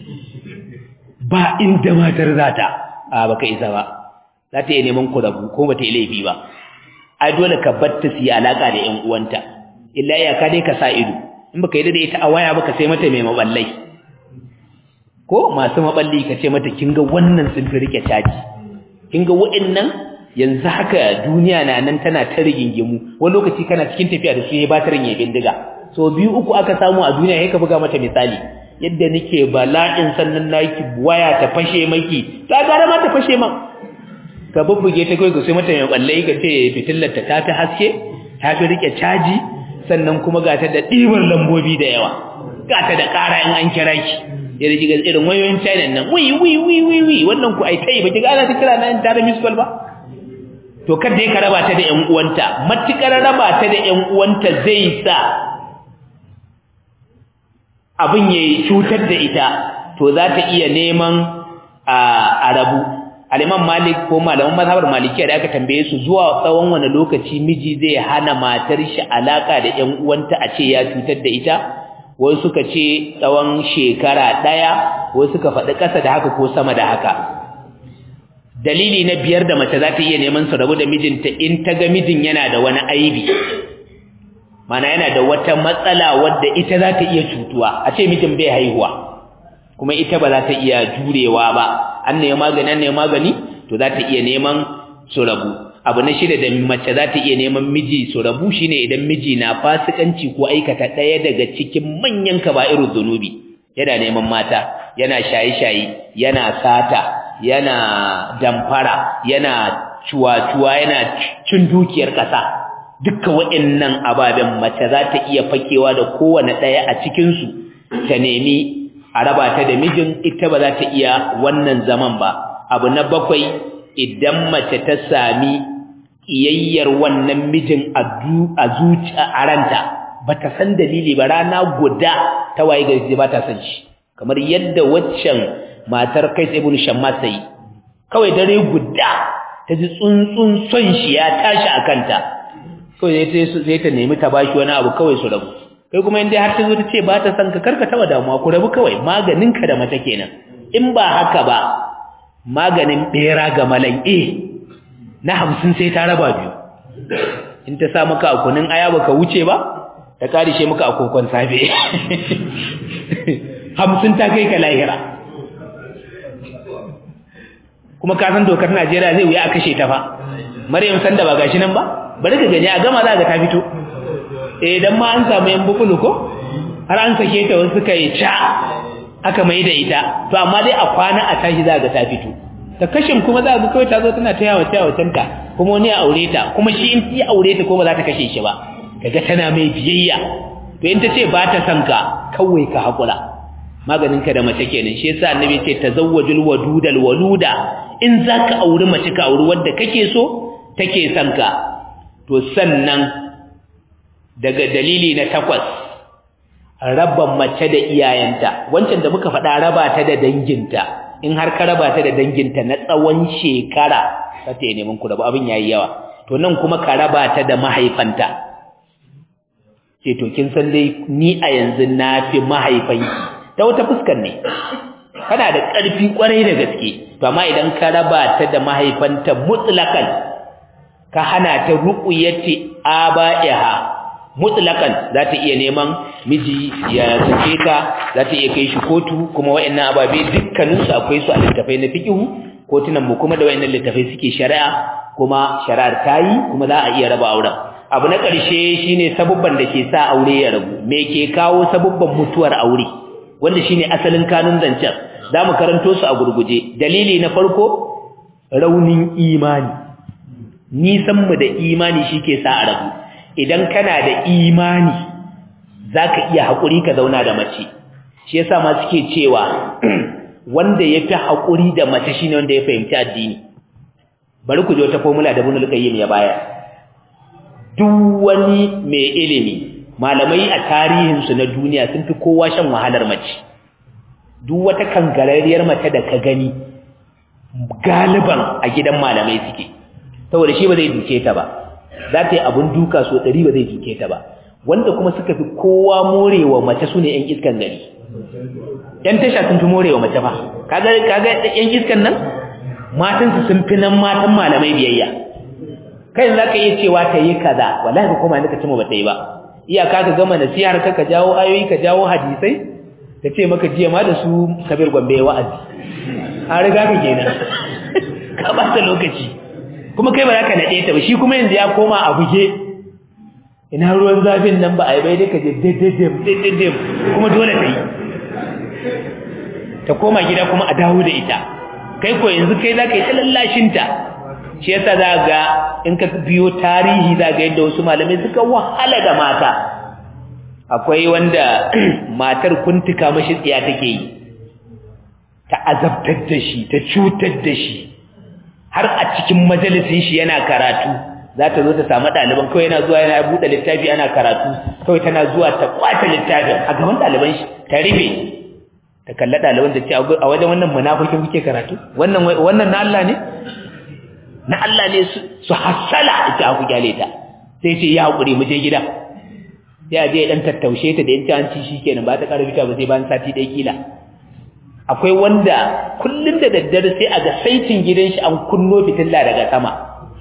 ba inda matar zata a baka isa ba za ta yi neman ku rabu ko bata yi laifi ba ai dole ka batta su yi alaka da ƴan uwanta illa ya ka dai ka sa ido in baka yi da ita a waya baka sai mata mai maballai ko masu maballi ka ce mata kin ga wannan sun fi rike caji kin ga wa'annan yanzu haka duniya na nan tana ta rigingimu wani lokaci kana cikin tafiya da su ya batarin ya bindiga so biyu uku aka samu a duniya sai ka buga mata misali yadda nake bala'in sannan naki waya ta fashe maki ta gara ma ta fashe ma ka bubbuge ta kai ka sai mata mai balle ka ce fitillar ta tafi haske ta fi rike caji sannan kuma ga ta da ɗibar lambobi da yawa ga ta da ƙara in an kira ki ya rike irin wayoyin China nan wi wi wi wi wi wannan ku ai tai baki gana ta kira nan ta da miss call ba to kada ya raba ta da ƴan uwanta matukar raba ta da ƴan uwanta zai sa abin ya cutar da ita to za ta iya neman a rabu aliman malik ko malaman mazhabar malikiya da aka tambaye su zuwa tsawon wani lokaci miji zai hana matar shi alaka da ƴan uwanta a ce ya cutar da ita wai suka ce tsawon shekara ɗaya wai suka faɗi ƙasa da haka ko sama da haka dalili na biyar da mace za ta iya neman su rabu da mijinta in ta ga mijin yana da wani aibi mana yana da wata matsala wadda ita za ta iya cutuwa a ce mijin bai haihuwa kuma ita ba za ta iya jurewa ba an ne magani an ne magani to za ta iya neman su rabu abu na shida da mace za ta iya neman miji su rabu shine idan miji na fasikanci ko aikata ɗaya daga cikin manyan kaba'irul zunubi yana neman mata yana shaye-shaye yana sata yana damfara yana cuwa-cuwa yana cin dukiyar ƙasa dukkan waɗannan ababen mace za ta iya fakewa da kowane ɗaya a cikinsu ta nemi a raba ta da mijin ita ba za ta iya wannan zaman ba abu na bakwai idan mace ta sami iyayyar wannan mijin a zuciya a ranta ba ta san dalili ba rana guda ta waye gari ba ta san shi kamar yadda waccan matar kai ibn shammas sai kawai dare guda ta ji tsuntsun son shi ya tashi a kanta kawai sai ta nemi ta bashi wani abu kawai su rabu kai kuma in dai har ta zo ta ce ba ta san ka karka taba damuwa ku rabu kawai maganin ka da mace kenan in ba haka ba maganin bera ga malan eh na hamsin sai ta raba biyu in ta sa maka a kunin aya baka wuce ba ta karishe maka a kokon safe hamsin ta kai ka lahira kuma ka san dokar Najeriya zai wuya a kashe ta fa Maryam sanda ba gashi nan ba bari ka gani a gama za ka ta fito eh dan ma an samu yan bukulu ko har an sake ta wasu suka yi ca aka mai da ita to amma dai a kwana a tashi za ka ta fito ta kashin kuma za ka kawai ta zo tana ta yawa ta ta kuma wani ya aure ta kuma shi in ya aure ta ko ba za ta kashe shi ba kaga tana mai biyayya to in ta ce ba ta son ka kawai ka hakura maganin ka da mace kenan shi yasa annabi ce tazawwajul wadudal waluda in zaka auri mace ka auri wanda kake so take son ka to sannan daga dalili na takwas raba mace da iyayenta wancan da muka faɗa raba ta da danginta in har ka raba ta da danginta na tsawon shekara za ta yi neman ku rabu abin yayi yawa to nan kuma ka raba ta da mahaifanta ce to kin san dai ni a yanzu na fi mahaifanki ta wata fuskar ne kana da ƙarfi ƙwarai da gaske to amma idan ka raba ta da mahaifanta mutlakan ka hana ta ruqyati aba'iha mutlakan za ta iya neman miji ya sake ta za ta iya kai shi kotu kuma wayannan ababe dukkanin su akwai su a littafai na fiqhu kotunan mu kuma da wayannan littafai suke shari'a kuma shari'ar tayi kuma za a iya raba auren abu na ƙarshe shine sabubban da ke sa aure ya rabu me ke kawo sabubban mutuwar aure wanda shine asalin kanun zancen zamu karanto su a gurguje dalili na farko raunin imani nisan mu da imani shike sa a rabu idan kana da imani zaka iya hakuri ka zauna da mace shi yasa ma suke cewa wanda yafi hakuri da mace shine wanda ya fahimci addini bari ku je wata formula da Ibn al-Qayyim ya bayar duk wani mai ilimi malamai a tarihinsu na duniya sun fi kowa shan wahalar mace duk wata kangararriyar mace da ka gani galiban a gidan malamai suke saboda shi ba zai duke ta ba za ta yi abin duka so ɗari ba zai duke ta ba wanda kuma suka fi kowa morewa mace su ne 'yan iskan gari ‘yan tasha sun fi morewa mace ba kaga ‘yan iskan nan matansu sun fi nan matan malamai biyayya kai za ka iya cewa ta yi kaza wallahi kuma ni ka cimo ba ta yi ba iyaka ka gama nasihar ka ka jawo ayoyi ka jawo hadisai ta ce maka jiya ma da su kabir gombe ya wa'azi an riga ka kenan ka ba ta lokaci kuma kai ba za ka naɗe ta ba shi kuma yanzu ya koma a buge ina ruwan zafin nan ba a yi bai dai ka je daidaidim daidaidim kuma dole ta yi ta koma gida kuma a dawo da ita kai ko yanzu kai za ka yi ta lallashinta shi yasa za ga in ka biyo tarihi za ga yadda wasu malamai suka wahala da mata akwai wanda matar kuntuka mashi tsiya take yi ta azabtar da shi ta cutar da shi har a cikin majalisin shi yana karatu za ta zo ta samu ɗaliban kawai yana zuwa yana buɗe littafi ana karatu kawai tana zuwa ta kwace littafin a gaban ɗaliban shi ta rufe ta kalla ɗaliban da ce a wajen wannan munafikin kuke karatu wannan wannan na Allah ne na Allah ne su hassala ita aku gyale ta sai ce ya hakuri mu je gida sai a je dan tattaushe ta da yanci an ci shikenan ba ta ƙara fita ba sai bayan sati ɗaya kila akwai wanda kullun da daddare sai a ga saitin gidan shi an kunno fitilla daga sama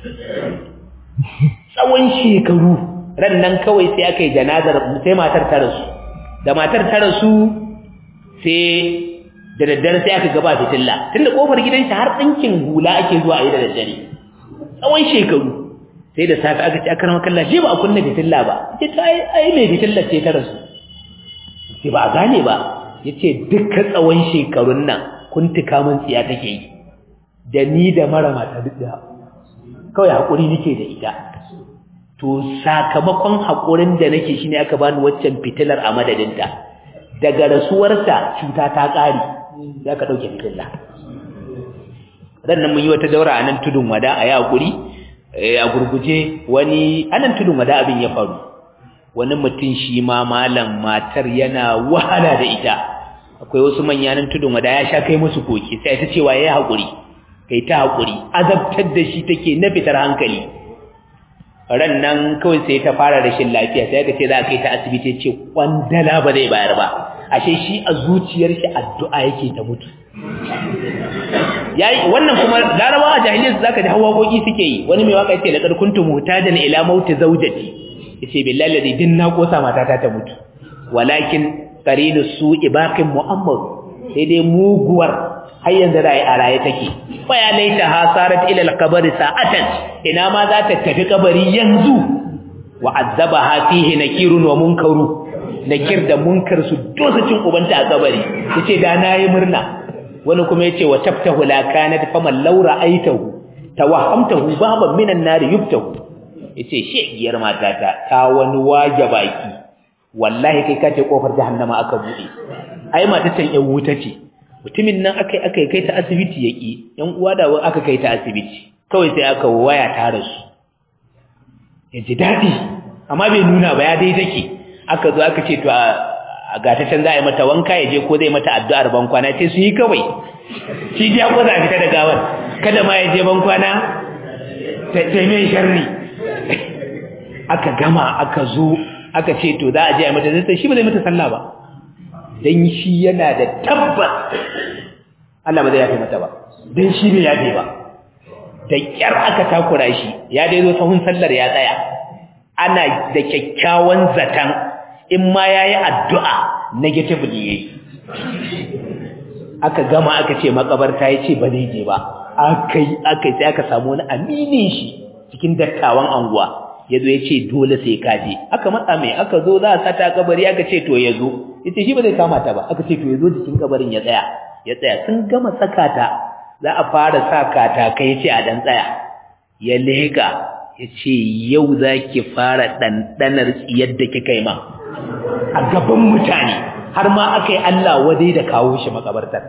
tsawon shekaru ran nan kawai sai aka yi janazar sai matar ta rasu da matar ta rasu sai da daddare sai aka gaba fitilla tunda kofar gidan shi har ɗinkin hula ake zuwa a yi da daddare tsawon shekaru sai da safi aka ce aka rama kalla shi ba a kunna fitilla ba ce ta ai mai fitilla ce ta rasu ce ba a gane ba ya ce duka tsawon shekarun nan kun tuka min tsiya take yi da ni da mara mata duk da kawai haƙuri nake da ita to sakamakon haƙurin da nake shi ne aka bani waccan fitilar a madadinta daga rasuwarsa cuta ta ƙare za ka ɗauke fitilla nan mun yi wata daura a nan tudun wada a yi haƙuri a gurguje wani anan tudun wada abin ya faru wani mutum shi ma malam matar yana wahala da ita akwai wasu manyanan tudun wada ya sha kai musu koki sai ta cewa yayi hakuri kai ta hakuri azabtar da shi take na fitar hankali ran nan kawai sai ta fara rashin lafiya sai ka ce za ka kai ta asibiti ce kwandala ba zai bayar ba ashe shi a zuciyar shi addu'a yake ta mutu yayi wannan kuma larabawa a jahiliyyar zaka ji hawaƙoƙi suke yi wani mai waka yace laqad kuntum mutadan ila mauti zawjati yace billahi ladhi din na kosa matata ta mutu walakin qarinu su'i baqin mu'ammar sai dai muguwar har yanzu da a raye take fa ya laita hasarat ila al-qabr sa'atan ina ma za ta tafi kabari yanzu wa azabaha fihi nakirun wa munkaru nakir da munkar su dosa cin ubanta a kabari yace da nayi murna wani kuma yace wa tabtahu la kanat faman law ra'aytahu tawahhamtahu baban minan nar yubtahu yace shegiyar matata ta wani waje baki wallahi kai kace kofar jahannama aka bude ai mata tan yan wuta ce mutumin nan akai akai kai ta asibiti yaki yan uwa da aka kai ta asibiti kawai sai aka waya ta rasu yaji dadi amma bai nuna ba ya dai take aka zo aka ce to a gata can za a yi mata wanka ya je ko zai mata addu'ar bankwana ce su yi kawai shi ji ya kwaza a fita da gawar kada ma ya je bankwana ta mai sharri aka gama aka zo aka ce to za a je a mata zai shi ba zai mata sallah ba don shi yana da tabbas Allah ba zai yafe mata ba don shi ne yafe ba da kyar aka takura shi ya dai zo sahun sallar ya tsaya ana da kyakkyawan zaton in ma ya yi addu'a negatively ya yi aka gama aka ce makabarta ya ce ba zai je ba aka yi aka sai aka samu wani aminin shi cikin dattawan anguwa ya zo ya ce dole sai ka je aka matsa mai aka zo za a sata kabari aka ce to ya zo ya ce shi ba zai kama ta ba aka ce to ya zo jikin kabarin ya tsaya ya tsaya sun gama saka ta za a fara sa katakai ya ce a dan tsaya ya leka ya ce yau za ki fara ɗanɗanar tsiyar da kika yi ma a gaban mutane har ma aka yi Allah wadai da kawo shi makabartar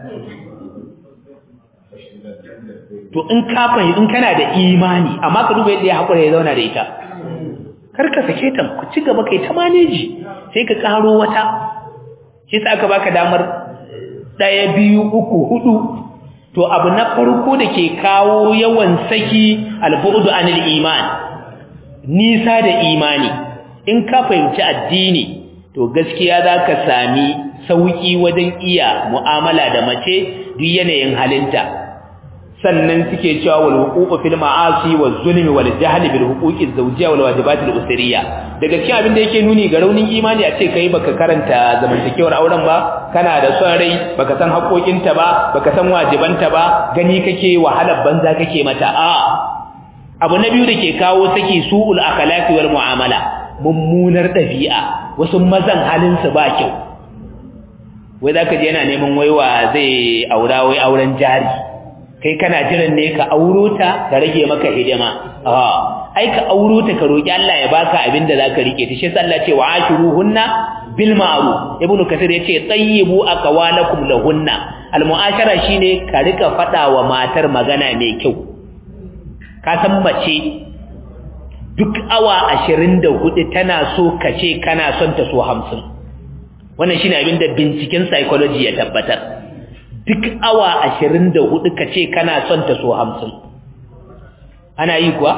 to in ka fahimci in kana da imani amma ka duba yadda ya haƙura ya zauna da ita kar ka sake ta ku ci gaba kai ta maneji sai ka karo wata shi sa aka baka damar ɗaya biyu uku hudu to abu na farko da ke kawo yawan saki albu'du anil iman nisa da imani in ka fahimci addini to gaskiya za ka sami sauki wajen iya mu'amala da mace duk yanayin halinta sannan suke cewa wal huququ fil ma'asi waz zulmi wal jahl bil huquqi zawjiyya wal wajibat al usriyya daga cikin abin da yake nuni ga raunin imani a ce kai baka karanta zamantakewar auren ba kana da son rai baka san haƙoƙinta ba baka san wajibanta ba gani kake wahalar banza kake mata a abu na biyu da ke kawo saki su'ul akhlaqi wal mu'amala mummunar dabi'a wasu mazan halin su ba kyau wai zaka je yana neman waiwa zai aura wai auren jari kai kana jiran ne ka auro ta da rage maka hidima a ai ka auro ta ka roki Allah ya baka abin da zaka rike ta shi sai Allah ce wa ashiruhunna bil ma'ruf ibnu kasir yace tayyibu aqwalakum lahunna al mu'ashara shine ka rika fada wa matar magana mai kyau ka san mace duk awa 24 tana so kace kana son ta so 50 wannan shine abin da binciken psychology ya tabbatar duk awa ashirin da hudu ka ce kana son ta so hamsin ana yi kuwa?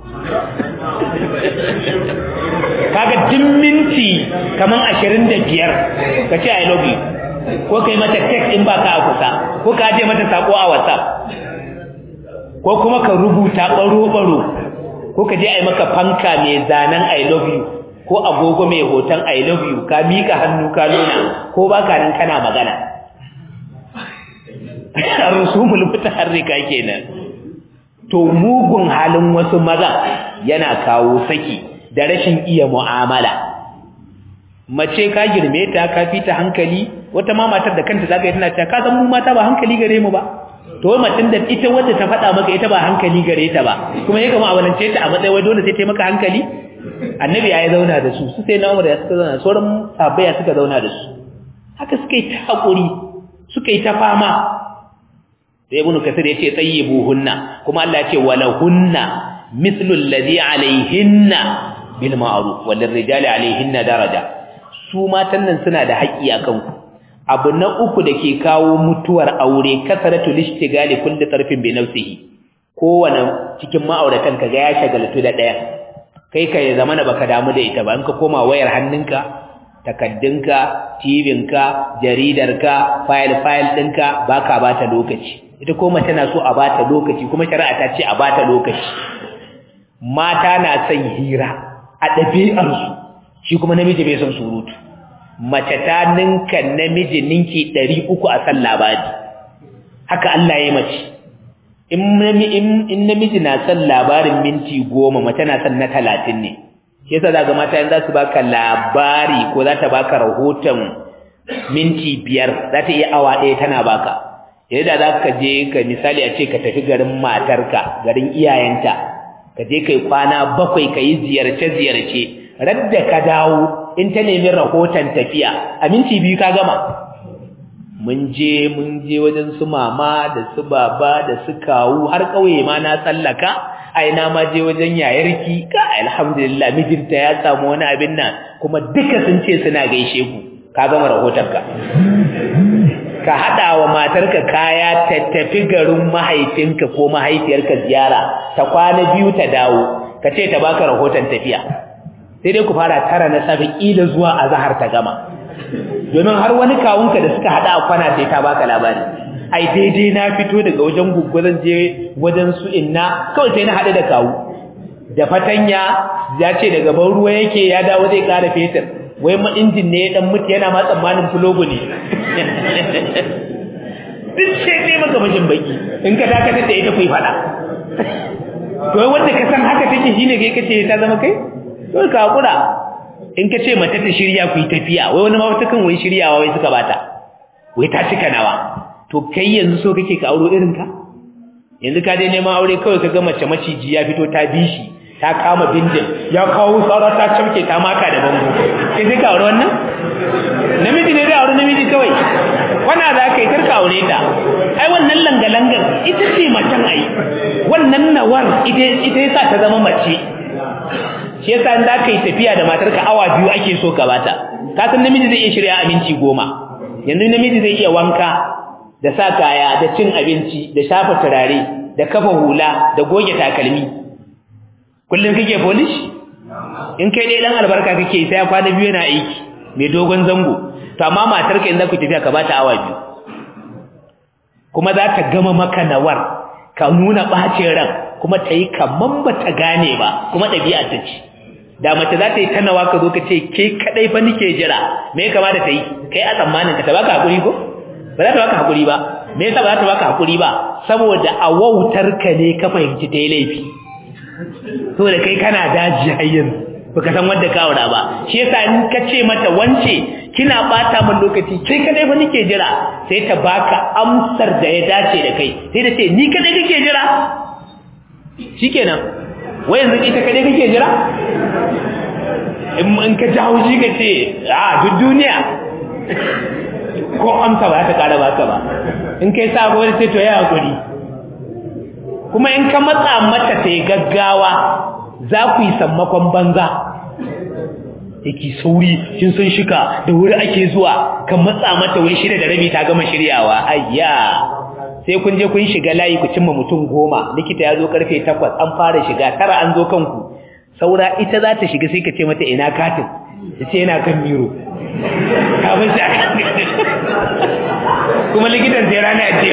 kaga duk minti kaman ashirin da biyar ka ce I love you ko kai mata text in baka a kusa ko ka je mata sako a whatsapp ko kuma ka rubuta baro-baro ko ka je a yi maka fanka mai zanen I love you ko agogo mai hoton I love you ka mika hannu ka nuna ko baka nan kana magana rusumul mutaharrika kenan to mugun halin wasu maza yana kawo saki da rashin iya mu'amala mace ka girme ta ka fita hankali wata ma matar da kanta zaka yi tana cewa ka san mu mata ba hankali gare mu ba to wai macin da ita wanda ta faɗa maka ita ba hankali gare ta ba kuma ya kama awalance ta a matsayin wai dole sai ta maka hankali annabi ya zauna da su su sai na umar ya suka zauna sauran sahabbai suka zauna da su haka suka yi ta hakuri suka yi ta fama sai ibnu kasir yace tayyibuhunna kuma Allah yace walahunna mithlu alladhi alayhinna bil ma'ruf wal rijali alayhinna daraja su matan nan suna da haƙi akan ku abu na uku dake kawo mutuwar aure kasaratu lishtigali kulli tarfin bi nafsihi kowane cikin ma'auratan kaga ya shagaltu da daya kai ka ya zama na baka damu da ita ba in ka koma wayar hannunka takaddunka tibinka jaridarka file-file ɗinka ba ka ba ta lokaci ita koma tana so a ba ta lokaci kuma shari'a ta ce a ba ta lokaci mata na son hira a ɗabi'arsu shi kuma namiji bai son surutu mace ta ninka namiji ninki ɗari uku a san labari haka Allah ya mace in namiji na son labarin minti goma mace na son na talatin ne shi yasa za ga mata yanzu za su baka labari ko za ta baka rahoton minti biyar za ta iya awa ɗaya tana baka yadda za ka je ka misali a ce ka tafi garin matarka garin iyayenta ka je kai kwana bakwai ka yi ziyarce-ziyarce radda ka dawo in ta nemi rahoton tafiya a minti biyu ka gama mun je mun je wajen su mama da su baba da su kawu har ƙauye ma na tsallaka ai na ma je wajen yayarki ka alhamdulillah mijinta ya samu wani abin nan kuma duka sun ce suna gaishe ku ka gama rahotonka ka haɗa wa matarka kaya ta tafi garin mahaifinka ko mahaifiyarka ziyara ta kwana biyu ta dawo ka ce ta baka rahoton tafiya sai dai ku fara tara na safe ƙila zuwa azahar ta gama domin har wani kawunka da suka haɗa a kwana sai ta baka labari ai daidai na fito daga wajen guggu zan je wajen su inna kawai sai na haɗu da kawu da fatanya ya ce daga ban ruwa yake ya dawo zai ƙara fetur wai ma injin ne ya dan mutu yana ma tsammanin fulogo ne duk sai ne maka bashin baki in ka dakatar da ita kuyi fada to wai wanda ka san haka take shine kai kace ta zama kai to ka hakura in ka ce mata ta shirya ku yi tafiya wai wani ma wata kan wai shiryawa wai suka bata wai ta cika nawa to kai yanzu so kake ka auro irin ka yanzu ka dai neman aure kawai ka ga mace maciji ya fito ta bi shi ta kama bindin ya kawo tsara ta camke ta maka da bango sai sai ka aure wannan namiji ne zai aure namiji kawai wana za ka yi karka aure ta ai wannan langa-langar ita ce macen ai wannan nawar ita yasa ta zama mace shi yasa in za ka yi tafiya da matarka awa biyu ake so ka bata ka san namiji zai iya shirya abinci goma yanzu namiji zai iya wanka da sa kaya da cin abinci da shafa turare da kafa hula da goge takalmi kullum kake polish in kai dai dan albarka kake sai ya kwana biyu yana aiki mai dogon zango to amma matarka in za ku tafiya ka bata awa biyu kuma za ta gama maka nawar ka nuna bacin ran kuma ta yi kaman ba ta gane ba kuma ɗabi'a ta ce da mace za ta yi tanawa ka zo ka ce ke kaɗai fa nike jira me ya kamata ta yi kai a tsammanin ka ta baka hakuri ko ba za ta baka hakuri ba me yasa ba za ta baka hakuri ba saboda a wautar ka ne ka fahimci ta yi laifi saboda kai kana daji har yanzu baka san wanda ka aura ba shi yasa in ka ce mata wance kina bata min lokaci kai kadai fa nake jira sai ta baka amsar da ya dace da kai sai ta ce ni kadai kake jira shikenan wai yanzu ita kadai kake jira in ka jawo shi ka ce a duk duniya ko amsa ba ta kara baka ba in kai sabo wani sai to ya hakuri kuma in ka matsa mata ta yi gaggawa za ku yi sammakon banza yake sauri kin san shika da wuri ake zuwa kan matsa mata wai shida da rabi ta gama shiryawa ayya sai kun je kun shiga layi ku cimma mutum goma likita ya zo karfe takwas an fara shiga tara an zo kanku saura ita za ta shiga sai ka ce mata ina katin ta ce yana kan miro kafin shi kuma likitan sai rana a ce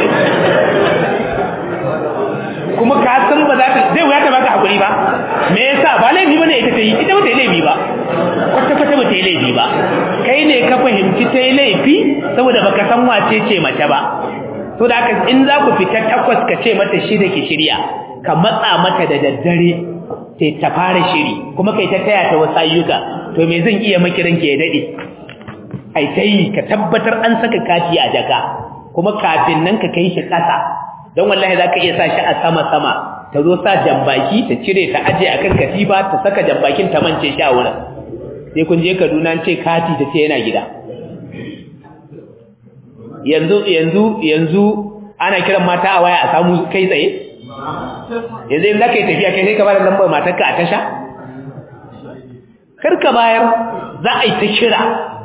kuma ka san ba za ta zai wuya ta baka hakuri ba me yasa ba laifi bane ita ta yi ita ba ta yi laifi ba kwata kwata ba ta yi laifi ba kai ne ka fahimci ta yi laifi saboda baka san wace ce mace ba to da haka in za ku fita takwas ka ce mata shida ki shirya ka matsa mata da daddare sai ta fara shiri kuma kai ta taya ta wasu ayyuka to me zan iya makiran ki ya dade ai sai ka tabbatar an saka kati a jaka kuma kafin nan ka kai shi kasa don wallahi zaka iya sa shi a sama sama ta zo sa jambaki ta cire ta aje akan katifa ta saka jambakin ta mance shi a wurin sai kun je Kaduna ce kati ta ce yana gida yanzu yanzu yanzu ana kiran mata a waya a samu kai tsaye yanzu in zaka yi tafiya kai sai ka bada lambar matarka a tasha kar ka bayar za a yi ta kira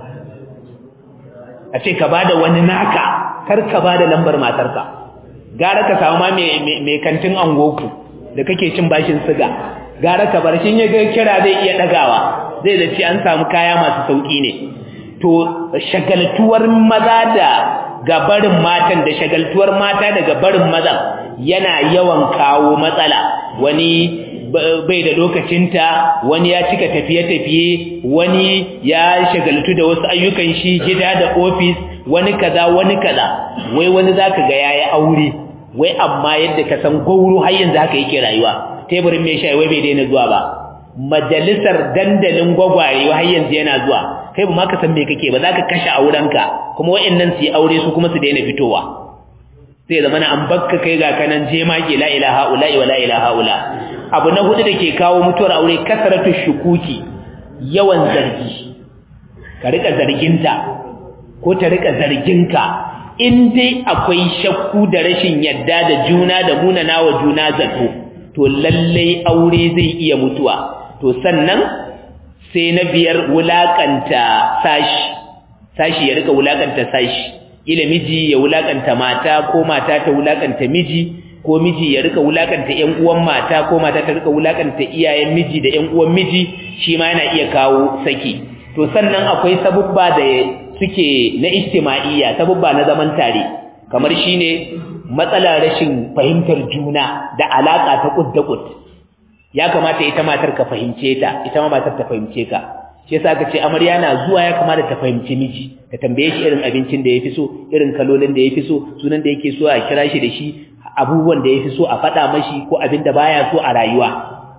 a ce ka bada wani naka kar ka bada lambar matarka gara ka samu ma mai kantin angoku da kake cin bashin siga gara ka bar shi ya ga kira zai iya dagawa zai da ci an samu kaya masu sauki ne to shagaltuwar maza da gabarin matan da shagaltuwar mata daga barin mazan yana yawan kawo matsala wani bai da lokacinta wani ya cika tafiye-tafiye wani ya shagaltu da wasu ayyukan shi gida da ofis wani kaza wani kaza wai wani zaka ga yayi aure wai amma yadda ka san gauro har yanzu haka yake rayuwa teburin mai shayi wai bai daina zuwa ba majalisar dandalin gwagwaye har yanzu yana zuwa kai ba ma ka san me kake ba zaka kashe aurenka kuma wayannan su yi aure su kuma su daina fitowa sai zama an bakka kai ga kanan je ma la ilaha illa wa la ilaha illa abu na hudu dake kawo mutuwar aure kasaratu shukuki yawan zargi ka rika zarginta ko ta rika zarginka in dai akwai shakku da rashin yadda da juna da munanawa juna zato to lallai aure zai iya mutuwa to sannan sai na biyar wulakanta sashi sashi ya rika wulakanta sashi ila miji ya wulakanta mata ko mata ta wulakanta miji ko miji ya rika wulakanta ƴan uwan mata ko mata ta rika wulakanta iyayen miji da ƴan uwan miji shi ma yana iya kawo saki to sannan akwai sabubba da suke na ijtima'iyya sabubba na zaman tare kamar shine matsalar rashin fahimtar juna da alaka ta kud da kud ya kamata ita matar ka fahimce ta ita ma matar ta fahimce ka shi yasa aka ce amarya na zuwa ya kamata ta fahimci miji ta tambaye shi irin abincin da yafi so irin kalolin da yafi so sunan da yake so a kira shi da shi abubuwan da yafi so a faɗa mashi ko abin da baya so a rayuwa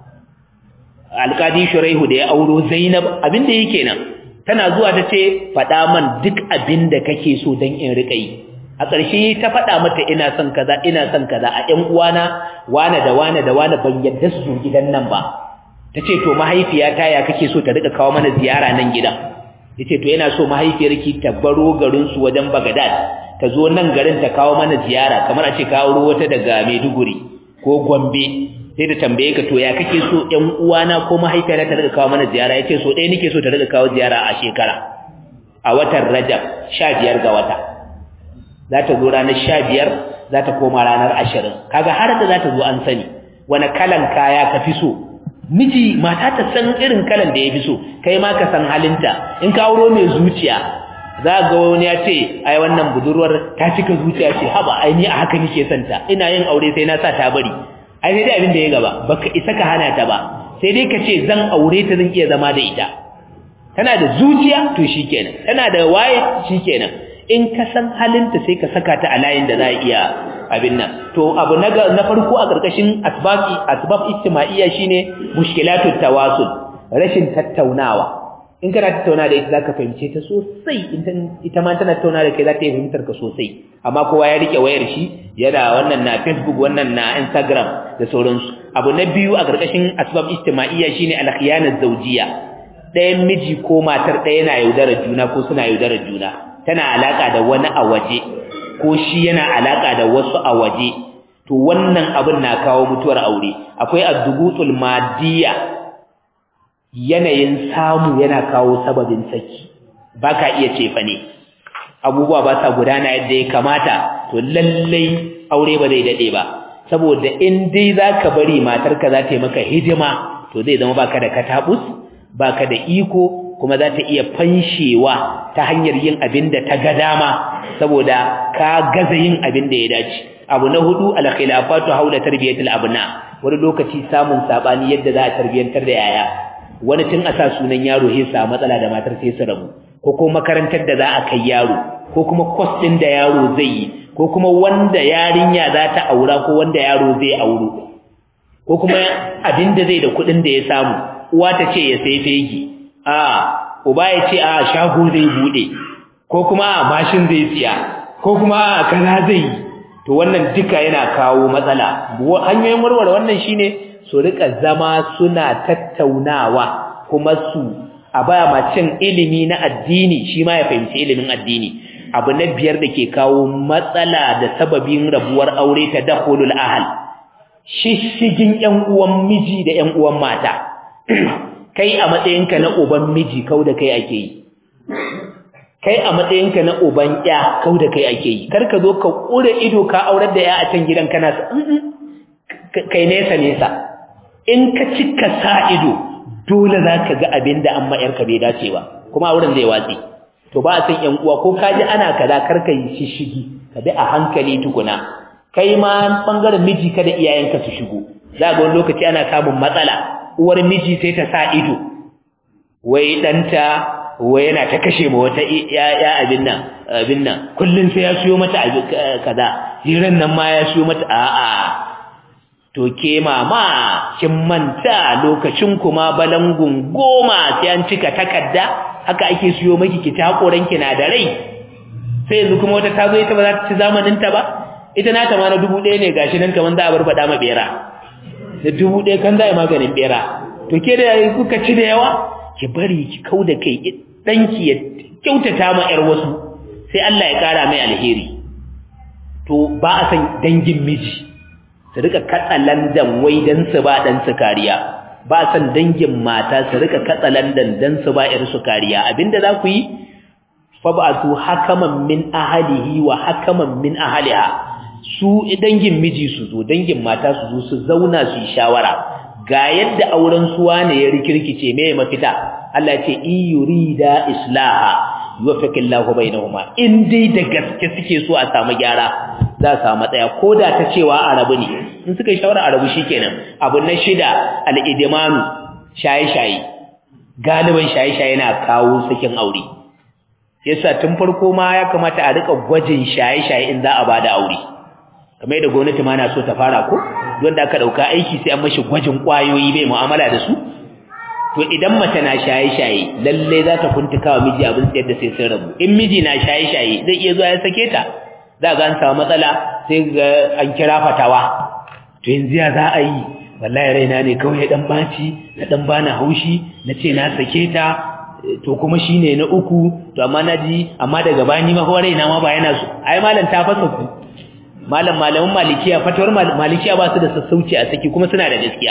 alƙadi shuraihu da ya auro zainab abin da yake nan tana zuwa ta ce faɗa man duk abin da kake so don in riƙa yi a ƙarshe ta faɗa mata ina son kaza ina son kaza a ƴan uwana wane da wane da wane ban yadda su zo gidan nan ba ta ce to mahaifiyata ya kake so ta riƙa kawo mana ziyara nan gidan ya ce to yana so mahaifiyarki ta baro garinsu wajen bagadad ta zo nan garin ta kawo mana ziyara kamar a ce ka auro wata daga maiduguri ko gombe sai da tambaye ka to ya kake so ƴan uwana ko mahaifiyata ta riƙa kawo mana ziyara ya ce so ɗaya nake so ta riƙa kawo ziyara a shekara a watan rajab sha biyar ga wata za ta zo ranar sha biyar za ta koma ranar ashirin kaga har da za ta zo an sani wani kalan kaya ka fi so miji mata ta san irin kalan da ya fi so kai ma ka san halinta in ka auro mai zuciya za ga wani ya ce ai wannan budurwar ta cika zuciya ce haba ai ni a haka nake son ta ina yin aure sai na sa ta bari ai sai dai abin da ya gaba baka isa ka hana ta ba sai dai ka ce zan aure ta zan iya zama da ita tana da zuciya to shikenan tana da waye shikenan in ka san halinta sai ka saka ta a layin da za a iya abin nan to abu na na farko a karkashin asbabi asbab ijtima'iyya shine mushkilatut tawasul rashin tattaunawa in kana tattauna da ita zaka fahimce ta sosai ita ma tana tattauna da kai za ta yi fahimtar ka sosai amma kowa ya rike wayar shi yana wannan na Facebook wannan na Instagram da sauransu abu na biyu a karkashin asbab ijtima'iyya shine al-khiyana zawjiyya ɗayan miji ko matar ɗaya na yaudarar juna ko suna yaudarar juna tana alaka da wani a waje ko shi yana alaka da wasu a waje to wannan abin na kawo mutuwar aure akwai ad-dugutul madiyya yanayin samu yana kawo sababin saki baka iya cefa ne abubuwa ba sa gudana yadda ya kamata to lallai aure ba zai dade ba saboda in dai zaka bari matarka za ta yi maka hidima to zai zama baka da katabus baka da iko kuma za ta iya fanshewa ta hanyar yin abin da ta ga dama saboda ka gaza yin abin da ya dace abu na hudu al-khilafatu haula tarbiyatul abna wani lokaci samun sabani yadda za a tarbiyantar da yaya wani tun a sa sunan yaro sai sa matsala da matar sai su rabu ko kuma makarantar da za a kai yaro ko kuma course din da yaro zai yi ko kuma wanda yarinya za ta aura ko wanda yaro zai auro ko kuma abin da zai da kuɗin da ya samu uwa ta ce ya sai fegi a uba ya ce a shago zai bude ko kuma a mashin zai siya ko kuma a kaza zai yi to wannan duka yana kawo matsala hanyoyin warware wannan shine su rika zama suna tattaunawa kuma su a baya macin ilimi na addini shi ma ya fahimci ilimin addini abu na biyar da ke kawo matsala da sababin rabuwar aure ta dakhulul ahl shishigin ƴan uwan miji da ƴan uwan mata kai a matsayinka na uban miji kau da kai ake yi kai a matsayinka na uban ƴa kau da kai ake yi kar ka zo ka ƙure ido ka aurar da ƴa a can gidan kana kai nesa nesa in ka cika sa ido dole za ka ga abin da an ma'yarka bai dace ba kuma wurin zai watsi to ba a san ƴan uwa ko ka ji ana kaza karka yi shishigi ka bi a hankali tukuna kai ma bangaren miji kada iyayenka su shigo za ga wani lokaci ana samun matsala uwar miji sai ta sa ido wai ɗanta wai yana ta kashe ma wata ya abin nan abin nan kullun sai ya siyo mata abin kaza jiran nan ma ya siyo mata a'a to ke mama kin manta lokacin kuma balangun goma sai an cika takarda haka ake siyo miki ki takoran ki na da rai sai yanzu kuma wata tazo ita ba za ta ci zamanin ta ba ita na ta ma na dubu ɗaya ne gashi nan kaman za a barbada ma bera da dubu ɗaya kan za a yi maganin bera to ke da kuka ci da yawa ki bari ki kauda kai danki ya kyautata ma yar wasu sai Allah ya kara mai alheri to ba a san dangin miji su rika katsalandan wai dan su ba dan su kariya ba san dangin mata su rika katsalandan dan su ba yar su kariya abinda za ku yi fab'atu hakaman min ahlihi wa hakaman min ahliha su dangin miji su zo dangin mata su zo su zauna su yi shawara ga yadda auren suwa ne ya rikirkice me mafita Allah ya ce in yurida islaha yuwaffiqillahu bainahuma in dai da gaske suke so a samu gyara za a samu tsaya koda ta cewa arabu ne in suka yi shawara arabu shikenan abu na shida al-idmanu shaye-shaye galiban shaye-shaye na kawo sakin aure yasa tun farko ma ya kamata a rika gwajin shaye-shaye in za a bada aure kamar yadda gwamnati ma na so ta fara ko wanda aka dauka aiki sai an mashi gwajin kwayoyi bai mu'amala da su to idan mace na shaye-shaye lalle za ta kuntuka wa miji abin tsayar da sai sun rabu in miji na shaye-shaye zai iya zuwa ya sake ta za ga an samu matsala sai ga an kira fatawa to yanzu ya za a yi wallahi raina ne kawai ya dan baci na dan bana haushi na ce na sake ta to kuma shine na uku to amma naji amma daga bani ma ko raina ma ba yana so ai malam ta fasa ku malam malamin malikiya fatawar malikiya ba su da sassauci a saki kuma suna da gaskiya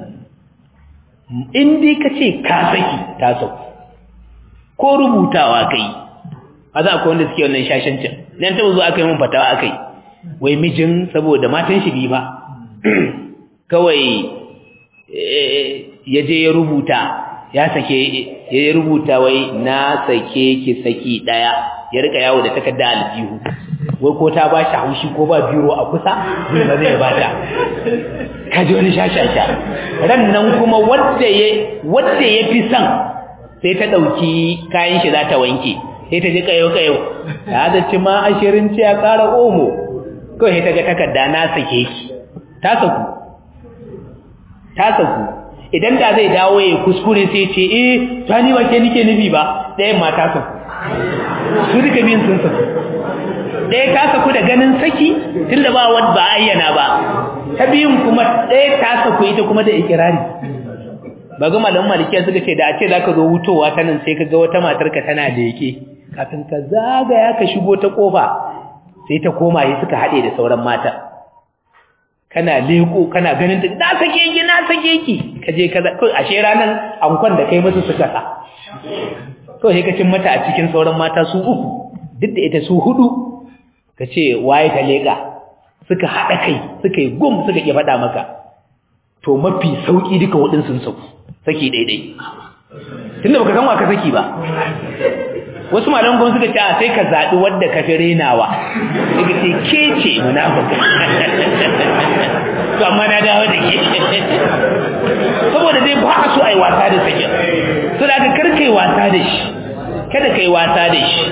in dai ka ce ka saki ta sauku ko rubutawa kai a za akwai wanda suke wannan shashancin nan ta zo aka yi mun fatawa aka yi wai mijin saboda matan shi bi ba kawai ya je ya rubuta ya sake ya rubuta wai na sake ki saki daya ya rika yawo da takarda aljihu wai ko ta bashi haushi ko ba biro a kusa zai ba zai bata kaji wani shashasha ran nan kuma wanda ya wanda ya fi son sai ta dauki kayan shi za ta wanke sai ta ji kayo kayo ta da ci ma ashirin ce ya kara omo kawai ta ga takarda na sake ki ta saku ta saku idan da zai dawo ya kuskure sai ce eh ta ni ba ke nike nufi ba ɗayan ma ta saku su duka biyun sun saku ɗaya ta saku da ganin saki tunda ba wadda ba ayyana ba ta biyun kuma ɗaya ta saku ita kuma da ikirari ba ga malamin malikiya suka ce da a ce za ka zo wutowa ta nan sai ka ga wata matarka tana da yake kafin ka zagaya ka shigo ta kofa sai ta koma yi suka haɗe da sauran mata kana leko kana ganin ta na sake ki na sake ki ka je kaza kai ashe ranan ankon da kai musu suka sa to sai ka cin mata a cikin sauran mata su uku duk da ita su hudu ka ce waye ta leka suka haɗa kai suka yi gum suka ki faɗa maka to mafi sauki duka hudun sun sauku saki daidai tunda baka san wa ka saki ba wasu malaman kuma suka ce a sai ka zaɓi wadda ka fi renawa daga ce ke ce munafika to amma na dawo da ke saboda zai ba a so a yi wasa da sakin so da aka karkai wasa da shi kada ka yi wasa da shi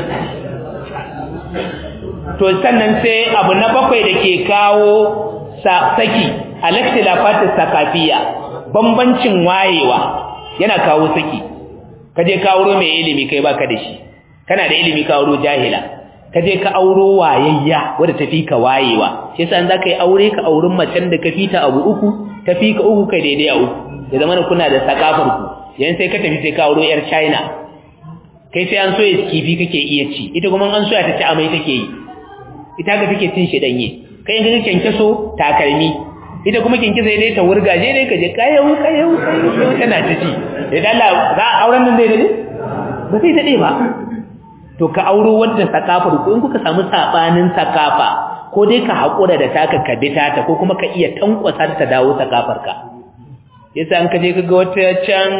to sannan sai abu na bakwai da ke kawo saki alaktilafatis sakafiya bambancin wayewa yana kawo saki kaje ka auro mai ilimi kai baka da shi kana da ilimi ka auro jahila kaje ka auro wayayya wanda tafi ka wayewa shi yasa za ka yi aure ka aurin macen da ka fita abu uku tafi ka uku kai daidai a uku ya zama kuna da sakafar ku yan sai ka tafi sai ka auro yar China kai sai an so ya kifi kake iya ci ita kuma an so ya ta ci amai take yi ita ga take cin shi danye kai in kake kenkeso takalmi ita kuma kinki sai dai ta wurgaje dai kaje kayau kayau kayau tana ta ci idan Allah za auren nan zai dade ba sai dade ba to ka auro wanda sakafar ko in kuka samu sabanin sakafa ko dai ka hakura da taka ka bita ta ko kuma ka iya tankwasa ta dawo sakafar ka yasa an kaje kaga wata can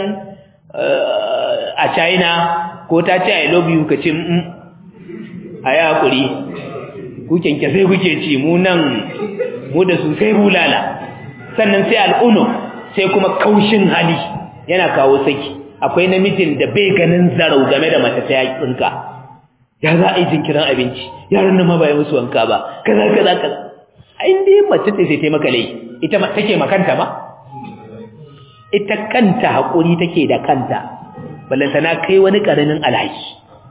a China ko ta ce I love you kace mm ayi hakuri ku kenke sai kuke ci mu nan mu da su sai bulala sannan sai al'uno sai kuma kaushin hali yana kawo saki akwai namijin da bai ganin zarau game da mace ta yakinka ya za a yi jinkirin abinci yaran nan ma ba ya musu wanka ba kaza kaza kaza ai dai mace ce sai ta maka lai ita take makanta ba ita kanta hakuri take da kanta ballantana kai wani karamin alhaki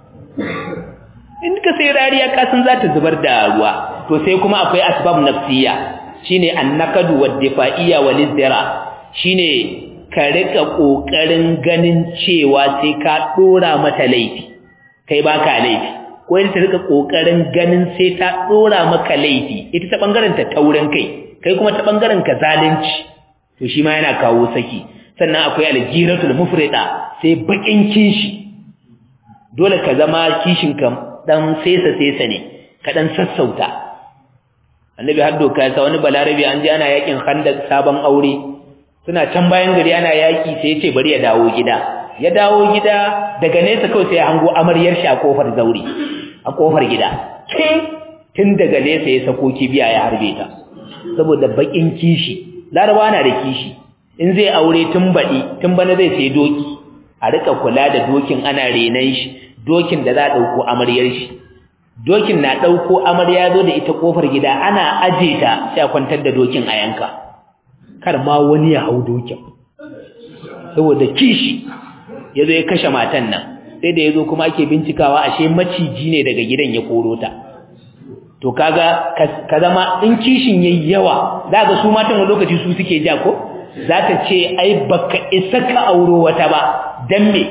in ka sai rariya ka san za ta zubar da ruwa to sai kuma akwai asbab nafsiya shine annakadu wad-difa'iyya wal-izdira shine ka rika kokarin ganin cewa sai ka dora mata laifi kai baka laifi ko ita ta rika kokarin ganin sai ta dora maka laifi ita ta bangaren ta taurin kai kai kuma ta bangaren ka zalunci to shi ma yana kawo saki sannan akwai aljiratul mufrida sai bakin kishi dole ka zama kishin ka dan sesa sesa ne ka dan sassauta annabi har doka ya sa wani balarabi an ji ana yakin khandak sabon aure suna can bayan gari ana yaki sai ya ce bari ya dawo gida ya dawo gida daga nesa kawai sai ya hango amaryar shi a kofar zauri a kofar gida sai tun daga nesa ya sako kibiya ya harbe ta saboda bakin kishi laraba na da kishi in zai aure tun baɗi tun bana zai sai doki a rika kula da dokin ana renan shi dokin da za a ɗauko amaryar shi dokin na ɗauko amarya zo da ita kofar gida ana aje ta sai a kwantar da dokin a yanka kar ma wani ya hau dokin saboda kishi ya zo ya kashe matan nan sai da ya zo kuma ake bincikawa ashe maciji ne daga gidan ya koro ta to kaga ka zama in kishin yayi yawa za ga su matan wani lokaci su suke ja ko za ta ce ai baka isa ka auro wata ba dan me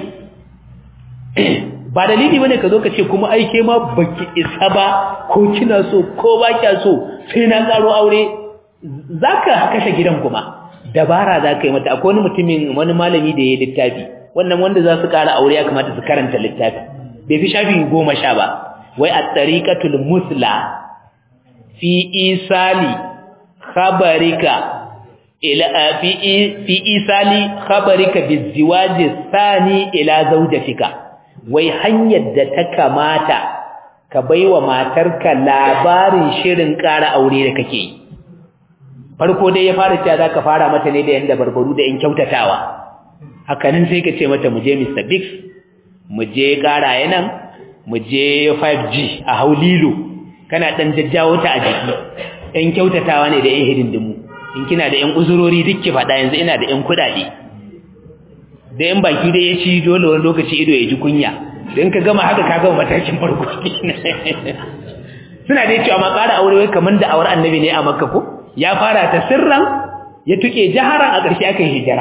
ba dalili bane ka zo ka ce kuma ai ke ma baki isa ba ko kina so ko ba kya so sai na karo aure zaka kashe gidan kuma dabara za ka yi mata akwai wani mutumin wani malami da ya yi littafi wannan wanda za su ƙara aure ya kamata su karanta littafi bai fi shafi goma sha ba wai a tsariƙatul musla fi isali khabarika ila fi fi isali khabarika biziwaji sani ila zawjatika wai hanyar da ta kamata ka baiwa matarka labarin shirin ƙara aure da kake yi farko dai ya fara cewa zaka fara mata ne da yanda barbaru da in kyautatawa hakanin sai ka ce mata mu je Mr Biggs mu je ƙara nan mu je 5G a Haulilo kana dan jajjawo ta a jiki ɗan kyautatawa ne da ƴan hidindimu in kina da ƴan uzurori duk ki faɗa yanzu ina da ƴan kuɗaɗe da ƴan baki dai ya ci dole wani lokaci ido ya ji kunya in ka gama haka ka gama matakin farko suna dai cewa ma ƙara aure wai kamar da awar annabi ne a makka ko ya fara ta sirran ya tuke jaharan a ƙarshe aka hijira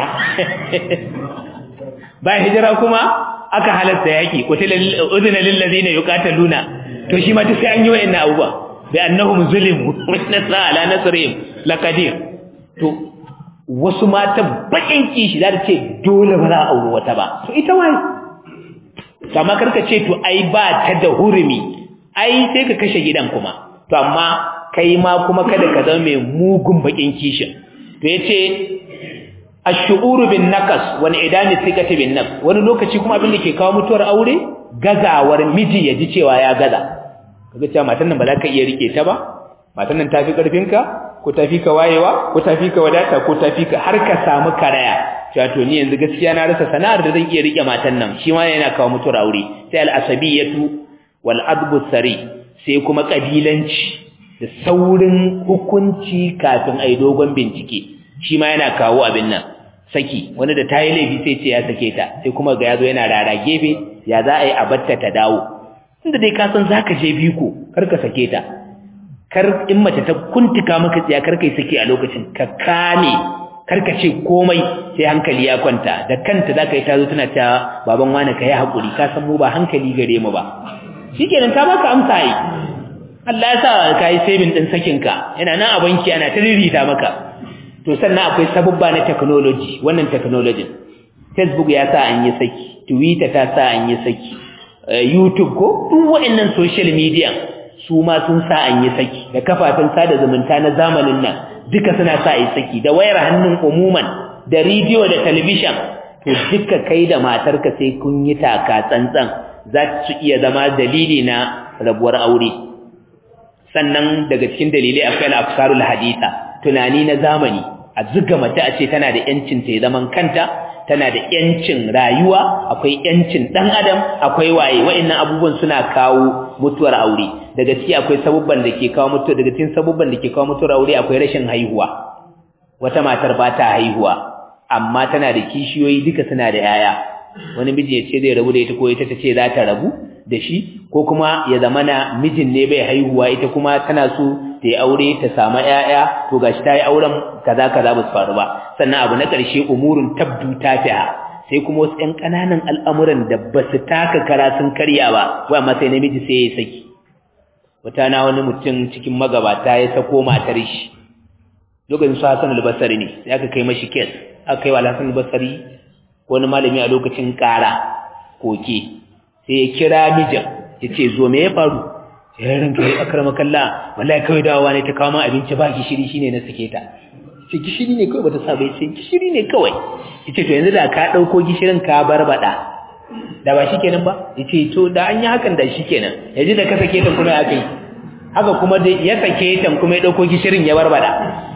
bayan hijira kuma aka halatta yaki udina lil ladina yuqataluna to shi ma duk sai an yi wa'annan abubuwa bi annahum zulimu nasra ala nasrihim laqadir to wasu mata bakin kishi za ta ce dole ba za a aure wata ba to ita wai kama karka ce to ai ba ta da hurumi ai sai ka kashe gidan kuma to amma kai ma kuma kada ka zama mai mugun bakin kishin to yace ash-shu'uru bin naqas wa idami thiqati bin nafs wani lokaci kuma abin da ke kawo mutuwar aure gazawar miji ya ji cewa ya gaza kaga cewa matan nan ba za ka iya rike ta ba matan nan tafi karfinka ko tafi ka wayewa ko tafi ka wadata ko tafi ka har ka samu karaya cewa to ni yanzu gaskiya na rasa sana'ar da zan iya rike matan nan shi ma yana kawo mutuwar aure sai al-asabiyatu wal adbu sari sai kuma kabilanci da saurin hukunci kafin ai dogon bincike shi ma yana kawo abin nan saki wani da tayi laifi sai ce ya sake ta sai kuma ga yazo yana rara gefe ya za a yi abatta ta dawo inda dai ka san zaka je biko kar ka sake ta kar in mace ta kuntuka maka tsiya kar kai sake a lokacin ka kame kar ka ce komai sai hankali ya kwanta da kanta zaka yi tazo tana ta baban wani kai hakuri ka san mu ba hankali gare mu ba shikenan ta baka amsa yi Allah ya sa ka yi saving din sakin ka yana nan a banki ana ta ririta maka to sannan akwai sabubba na technology wannan technology Facebook ya sa an yi saki Twitter ta sa an yi saki YouTube ko duk waɗannan social media su ma sun sa an yi saki da kafafen sada zumunta na zamanin nan duka suna sa yi saki da wayar hannun umuman da rediyo da talabishin to duka kai da matarka sai kun yi taka tsantsan za su iya zama dalili na rabuwar aure sannan daga cikin dalilai akwai al-afkarul haditha tunani na zamani a zuga mace a ce tana da yancin ta zaman kanta tana da yancin rayuwa akwai yancin dan adam akwai waye wa'annan abubuwan suna kawo mutuwar aure daga ciki akwai sabubban da ke kawo mutuwa daga cikin sabubban da ke kawo mutuwar aure akwai rashin haihuwa wata matar ba ta haihuwa amma tana da kishiyoyi duka suna da yaya wani miji ya ce zai rabu da ita ko ita ta ce za ta rabu da shi ko kuma ya zamana mijin ne bai haihuwa ita kuma tana so ta yi aure ta samu ƴaƴa to gashi ta yi auren kaza kaza ba su faru ba sannan abu na ƙarshe umurun tabdu tafi'a sai kuma wasu ƴan ƙananan al'amuran da ba su taka kara sun karya ba wai amma sai namiji sai ya saki wata na wani mutum cikin magabata ya sako matar shi lokacin su Hassan al-Basri ne sai aka kai mashi kes aka kai wa Hassan al-Basri wani malami a lokacin ƙara koke sai ya kira mijin ya ce zo me ya faru ya ranka ya akrama kalla wallahi kawai dawowa ne ta kawo min abinci ba gishiri shine na sake ta ce gishiri ne kawai bata saba ce gishiri ne kawai yace to yanzu da ka dauko gishirin ka barbada da ba shikenan ba yace to da an yi hakan da shikenan yanzu da ka sake ta kuma ya kai haka kuma da ya sake ta kuma ya dauko gishirin ya barbada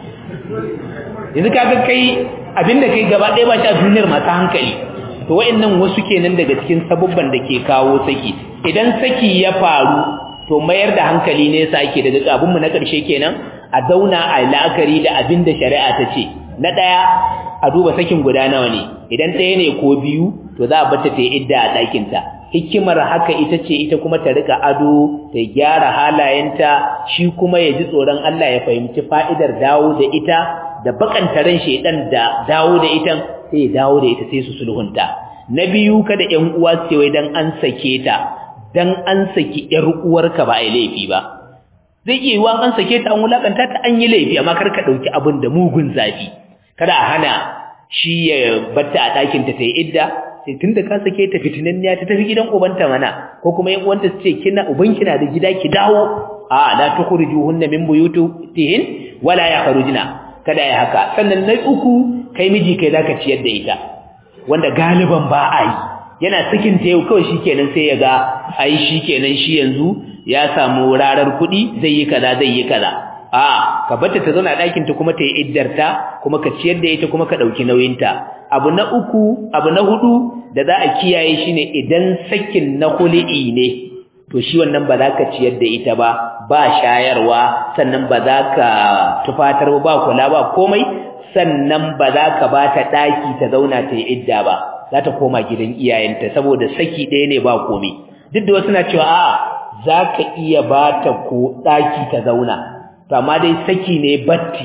yanzu kaga kai abinda kai gaba ɗaya ba shi a duniyar masu hankali to wa'annan wasu kenan daga cikin sabubban da ke kawo saki idan saki ya faru to mayar da hankali ne yasa ake daga abinmu na ƙarshe kenan a zauna a la'akari da abin da shari'a ta ce na ɗaya a duba sakin guda nawa ne idan ɗaya ne ko biyu to za a bata ta yi idda a ɗakinta hikimar haka ita ce ita kuma ta rika ado ta gyara halayenta shi kuma ya ji tsoron Allah ya fahimci fa'idar dawo da ita da bakanta ran shedan da dawo da ita sai ya dawo da ita sai su sulhunta na biyu kada ƴan uwa su wai dan an sake ta dan an saki ƴar uwarka ba ai laifi ba zai iya yiwa an sake ta an wulakanta ta an yi laifi amma kar ka dauki abin da mugun zafi kada a hana shi ya batta a ɗakin ta sai idda sai tunda ka sake ta fitinanniya ta tafi gidan ubanta mana ko kuma yan uwanta su ce kina ubanki na da gida ki dawo a la tukhrijuhunna min buyutihin wala yakhrujna kada ya haka sannan na uku kai miji kai zaka ciyar da ita wanda galiban ba a yi yana sakin ta yau kawai shikenan sai ya ga ai shikenan shi yanzu ya samu rarar kuɗi zai yi kaza zai yi kaza a ka bata ta zauna ɗakin ta kuma ta yi iddarta kuma ka ciyar da ita kuma ka ɗauki nauyinta abu na uku abu na hudu da za a kiyaye shine idan sakin na kuli'i ne to shi wannan ba za ka ciyar da ita ba ba shayarwa sannan ba za ka tufatar ba kula ba komai sannan ba za ka ba ta ɗaki ta zauna ta yi idda ba za ta koma gidan iyayenta saboda saki ɗaya ne ba komai duk da wasu na cewa a'a za ka iya ba ta ko ɗaki ta zauna to amma dai saki ne batti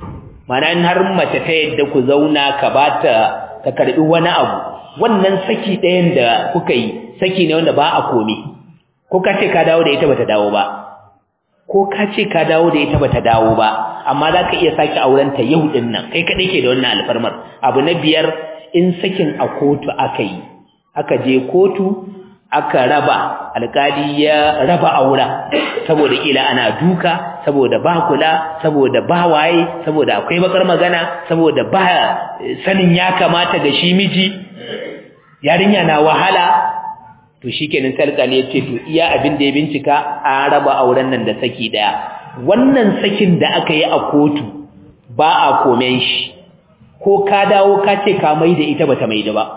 mana in har mace ta yadda ku zauna ka ba ta ka karɓi wani abu wannan saki ɗayan da kuka yi saki ne wanda ba a komai ko ka ce ka dawo da ita bata dawo ba ko ka ce ka dawo da ita bata dawo ba amma za ka iya sake auren ta yau din nan kai kadai ke da wannan alfarmar abu na biyar in sakin a kotu aka yi aka je kotu aka raba alkali ya raba aura saboda kila ana duka saboda ba kula saboda ba waye saboda akwai bakar magana saboda ba sanin ya kamata ga shi miji yarinya na wahala to shikenan sai alƙali ya ce to iya abin da ya bincika an raba auren nan da saki daya wannan sakin da aka yi a kotu ba a komen shi ko ka dawo ka ce ka mai da ita bata mai da ba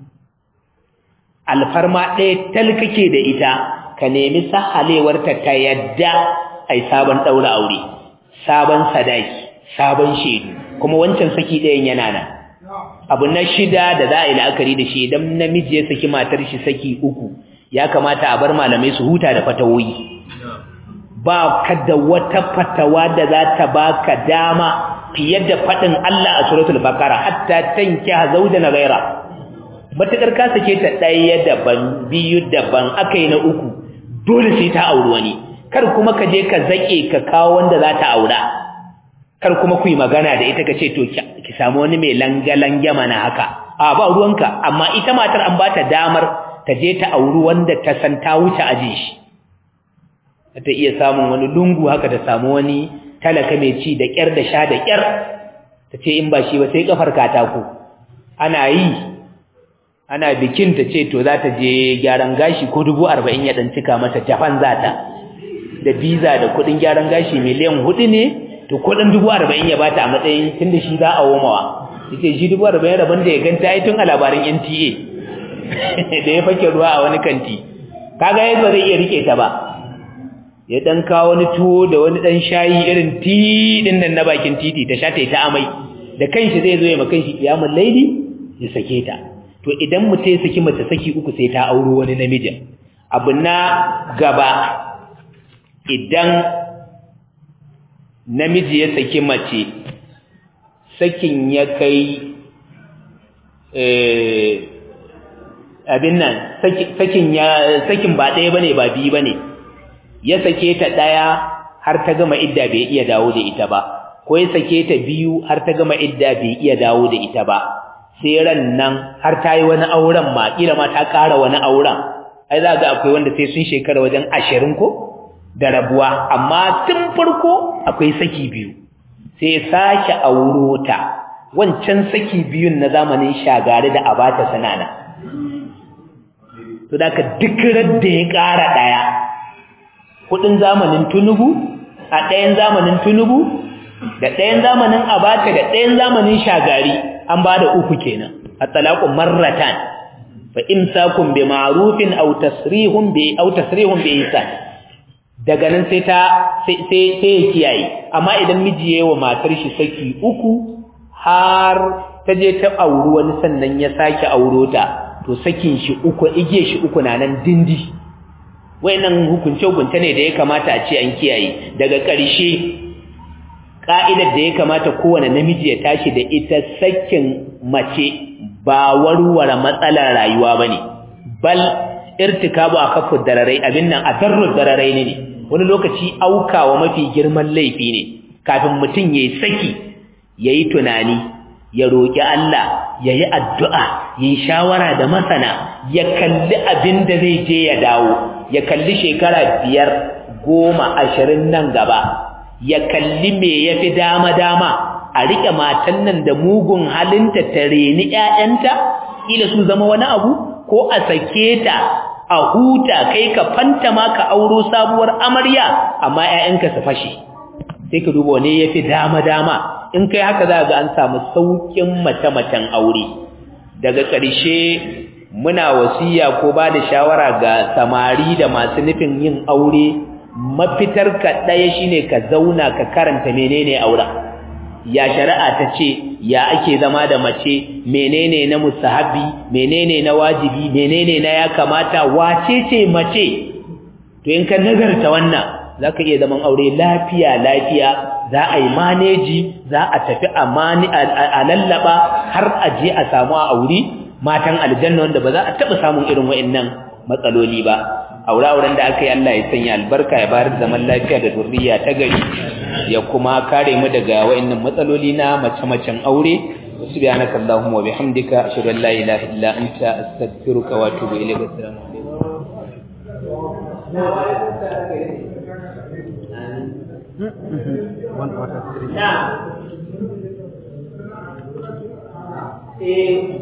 alfarma ɗaya tal kake da ita ka nemi sahalewarta ta yadda ai sabon ɗaura aure sabon sadaki sabon shaidu kuma wancan saki ɗayan yana nan abu na shida da za a yi la'akari da shi idan namiji ya saki matar shi saki uku ya kamata a bar malamai su huta da fatawoyi ba ka da wata fatawa da za ta baka dama fiye da faɗin Allah a suratul bakara hatta tankiha zawjan ghaira matakar ka sake ta ɗaya daban biyu daban akai na uku dole sai ta auri wani kar kuma ka je ka zake ka kawo wanda za ta aura kar kuma ku yi magana da ita ka ce to ki samu wani mai langalange mana haka a ba ruwanka amma ita matar an ba ta damar ta je ta auri wanda ta san ta wuce aje shi ta iya samun wani lungu haka ta samu wani talaka mai ci da kyar da sha da kyar ta ce in ba shi ba sai kafar katako ana yi ana bikin ta ce to za ta je gyaran gashi ko dubu arba'in ya ɗan cika mata japan za ta da biza da kuɗin gyaran gashi miliyan hudu ne to kuɗin dubu arba'in ya bata a matsayin tun da shi za a womawa ita shi dubu arba'in rabon da ya ganta ya tun a labarin nta da ya fake ruwa a wani kanti kaga yadda zai iya rike ta ba ya dan kawo wani tuwo da wani dan shayi irin ti din nan na bakin titi ta sha ta ta amai da kanshi zai zo ya ma kanshi kiyamul laili ya sake ta to idan mutum ya saki mace saki uku sai ta auro wani namijin abu na gaba idan namiji ya saki mace sakin ya kai abin nan sakin ya sakin ba ɗaya bane ba biyu bane ya sake ta ɗaya har ta gama idda bai iya dawo da ita ba ko ya sake ta biyu har ta gama idda bai iya dawo da ita ba sai ran nan har ta yi wani auren ma kila ma ta ƙara wani auren ai za ga akwai wanda sai sun shekara wajen ashirin ko da rabuwa amma tun farko akwai saki biyu sai sake auro ta wancan saki biyun na zamanin shagari da abata sanana to da ka duk radda ya ƙara ɗaya kudin zamanin tunubu a ɗayan zamanin tunubu da ɗayan zamanin abata da ɗayan zamanin shagari an ba da uku kenan a talaqun marratan fa imsakun bi ma'rufin aw tasrihun bi aw tasrihun bi ihsan daga nan sai ta sai sai sai ya kiyaye amma idan miji yayi wa matar shi saki uku har ta je ta auri wani sannan ya sake auro ta to sakin shi uku ige shi uku na nan dindi wayannan hukunce hukunce ne da ya kamata a ce an kiyaye daga ƙarshe ka'idar da ya kamata kowane namiji ya tashi da ita sakin mace ba warware matsalar rayuwa bane bal irtikabu akafu dararai abin nan adarru dararai ne wani lokaci aukawa mafi girman laifi ne kafin mutum yayi saki yayi tunani ya roki Allah yayi addu'a yayi shawara da masana ya kalli abin da zai je ya dawo ya kalli shekara biyar goma ashirin nan gaba ya kalli me ya fi dama-dama a riƙe matan nan da mugun halinta ta reni ‘ya'yanta ila su zama wani abu ko a sake ta a huta kai ka fanta ma ka auro sabuwar amarya amma ‘ya'yanka su fashe sai ka duba ne ya fi dama-dama in kai haka za ga an samu sauƙin mace-macen aure daga ƙarshe muna wasiya ko ba da shawara ga samari da masu nufin yin aure mafitar ka ɗaya shine ka zauna ka karanta menene auren ya shari'a ta ce ya ake zama da mace menene na musahabi menene na wajibi menene na ya kamata wace ce mace to in ka nazarta wannan zaka iya zaman aure lafiya lafiya za a yi maneji za a tafi a lallaba har a je a samu a aure matan aljanna wanda ba za a taba samun irin wa'annan matsaloli ba aure-auren da aka yi Allah ya sanya albarka ya bayar zaman lafiya da zurriya ta gari ya kuma kare mu daga wa'annan matsaloli na mace-macen aure subhanaka allahumma wa bihamdika ashhadu an la ilaha illa anta astaghfiruka wa atubu ilayk assalamu alaikum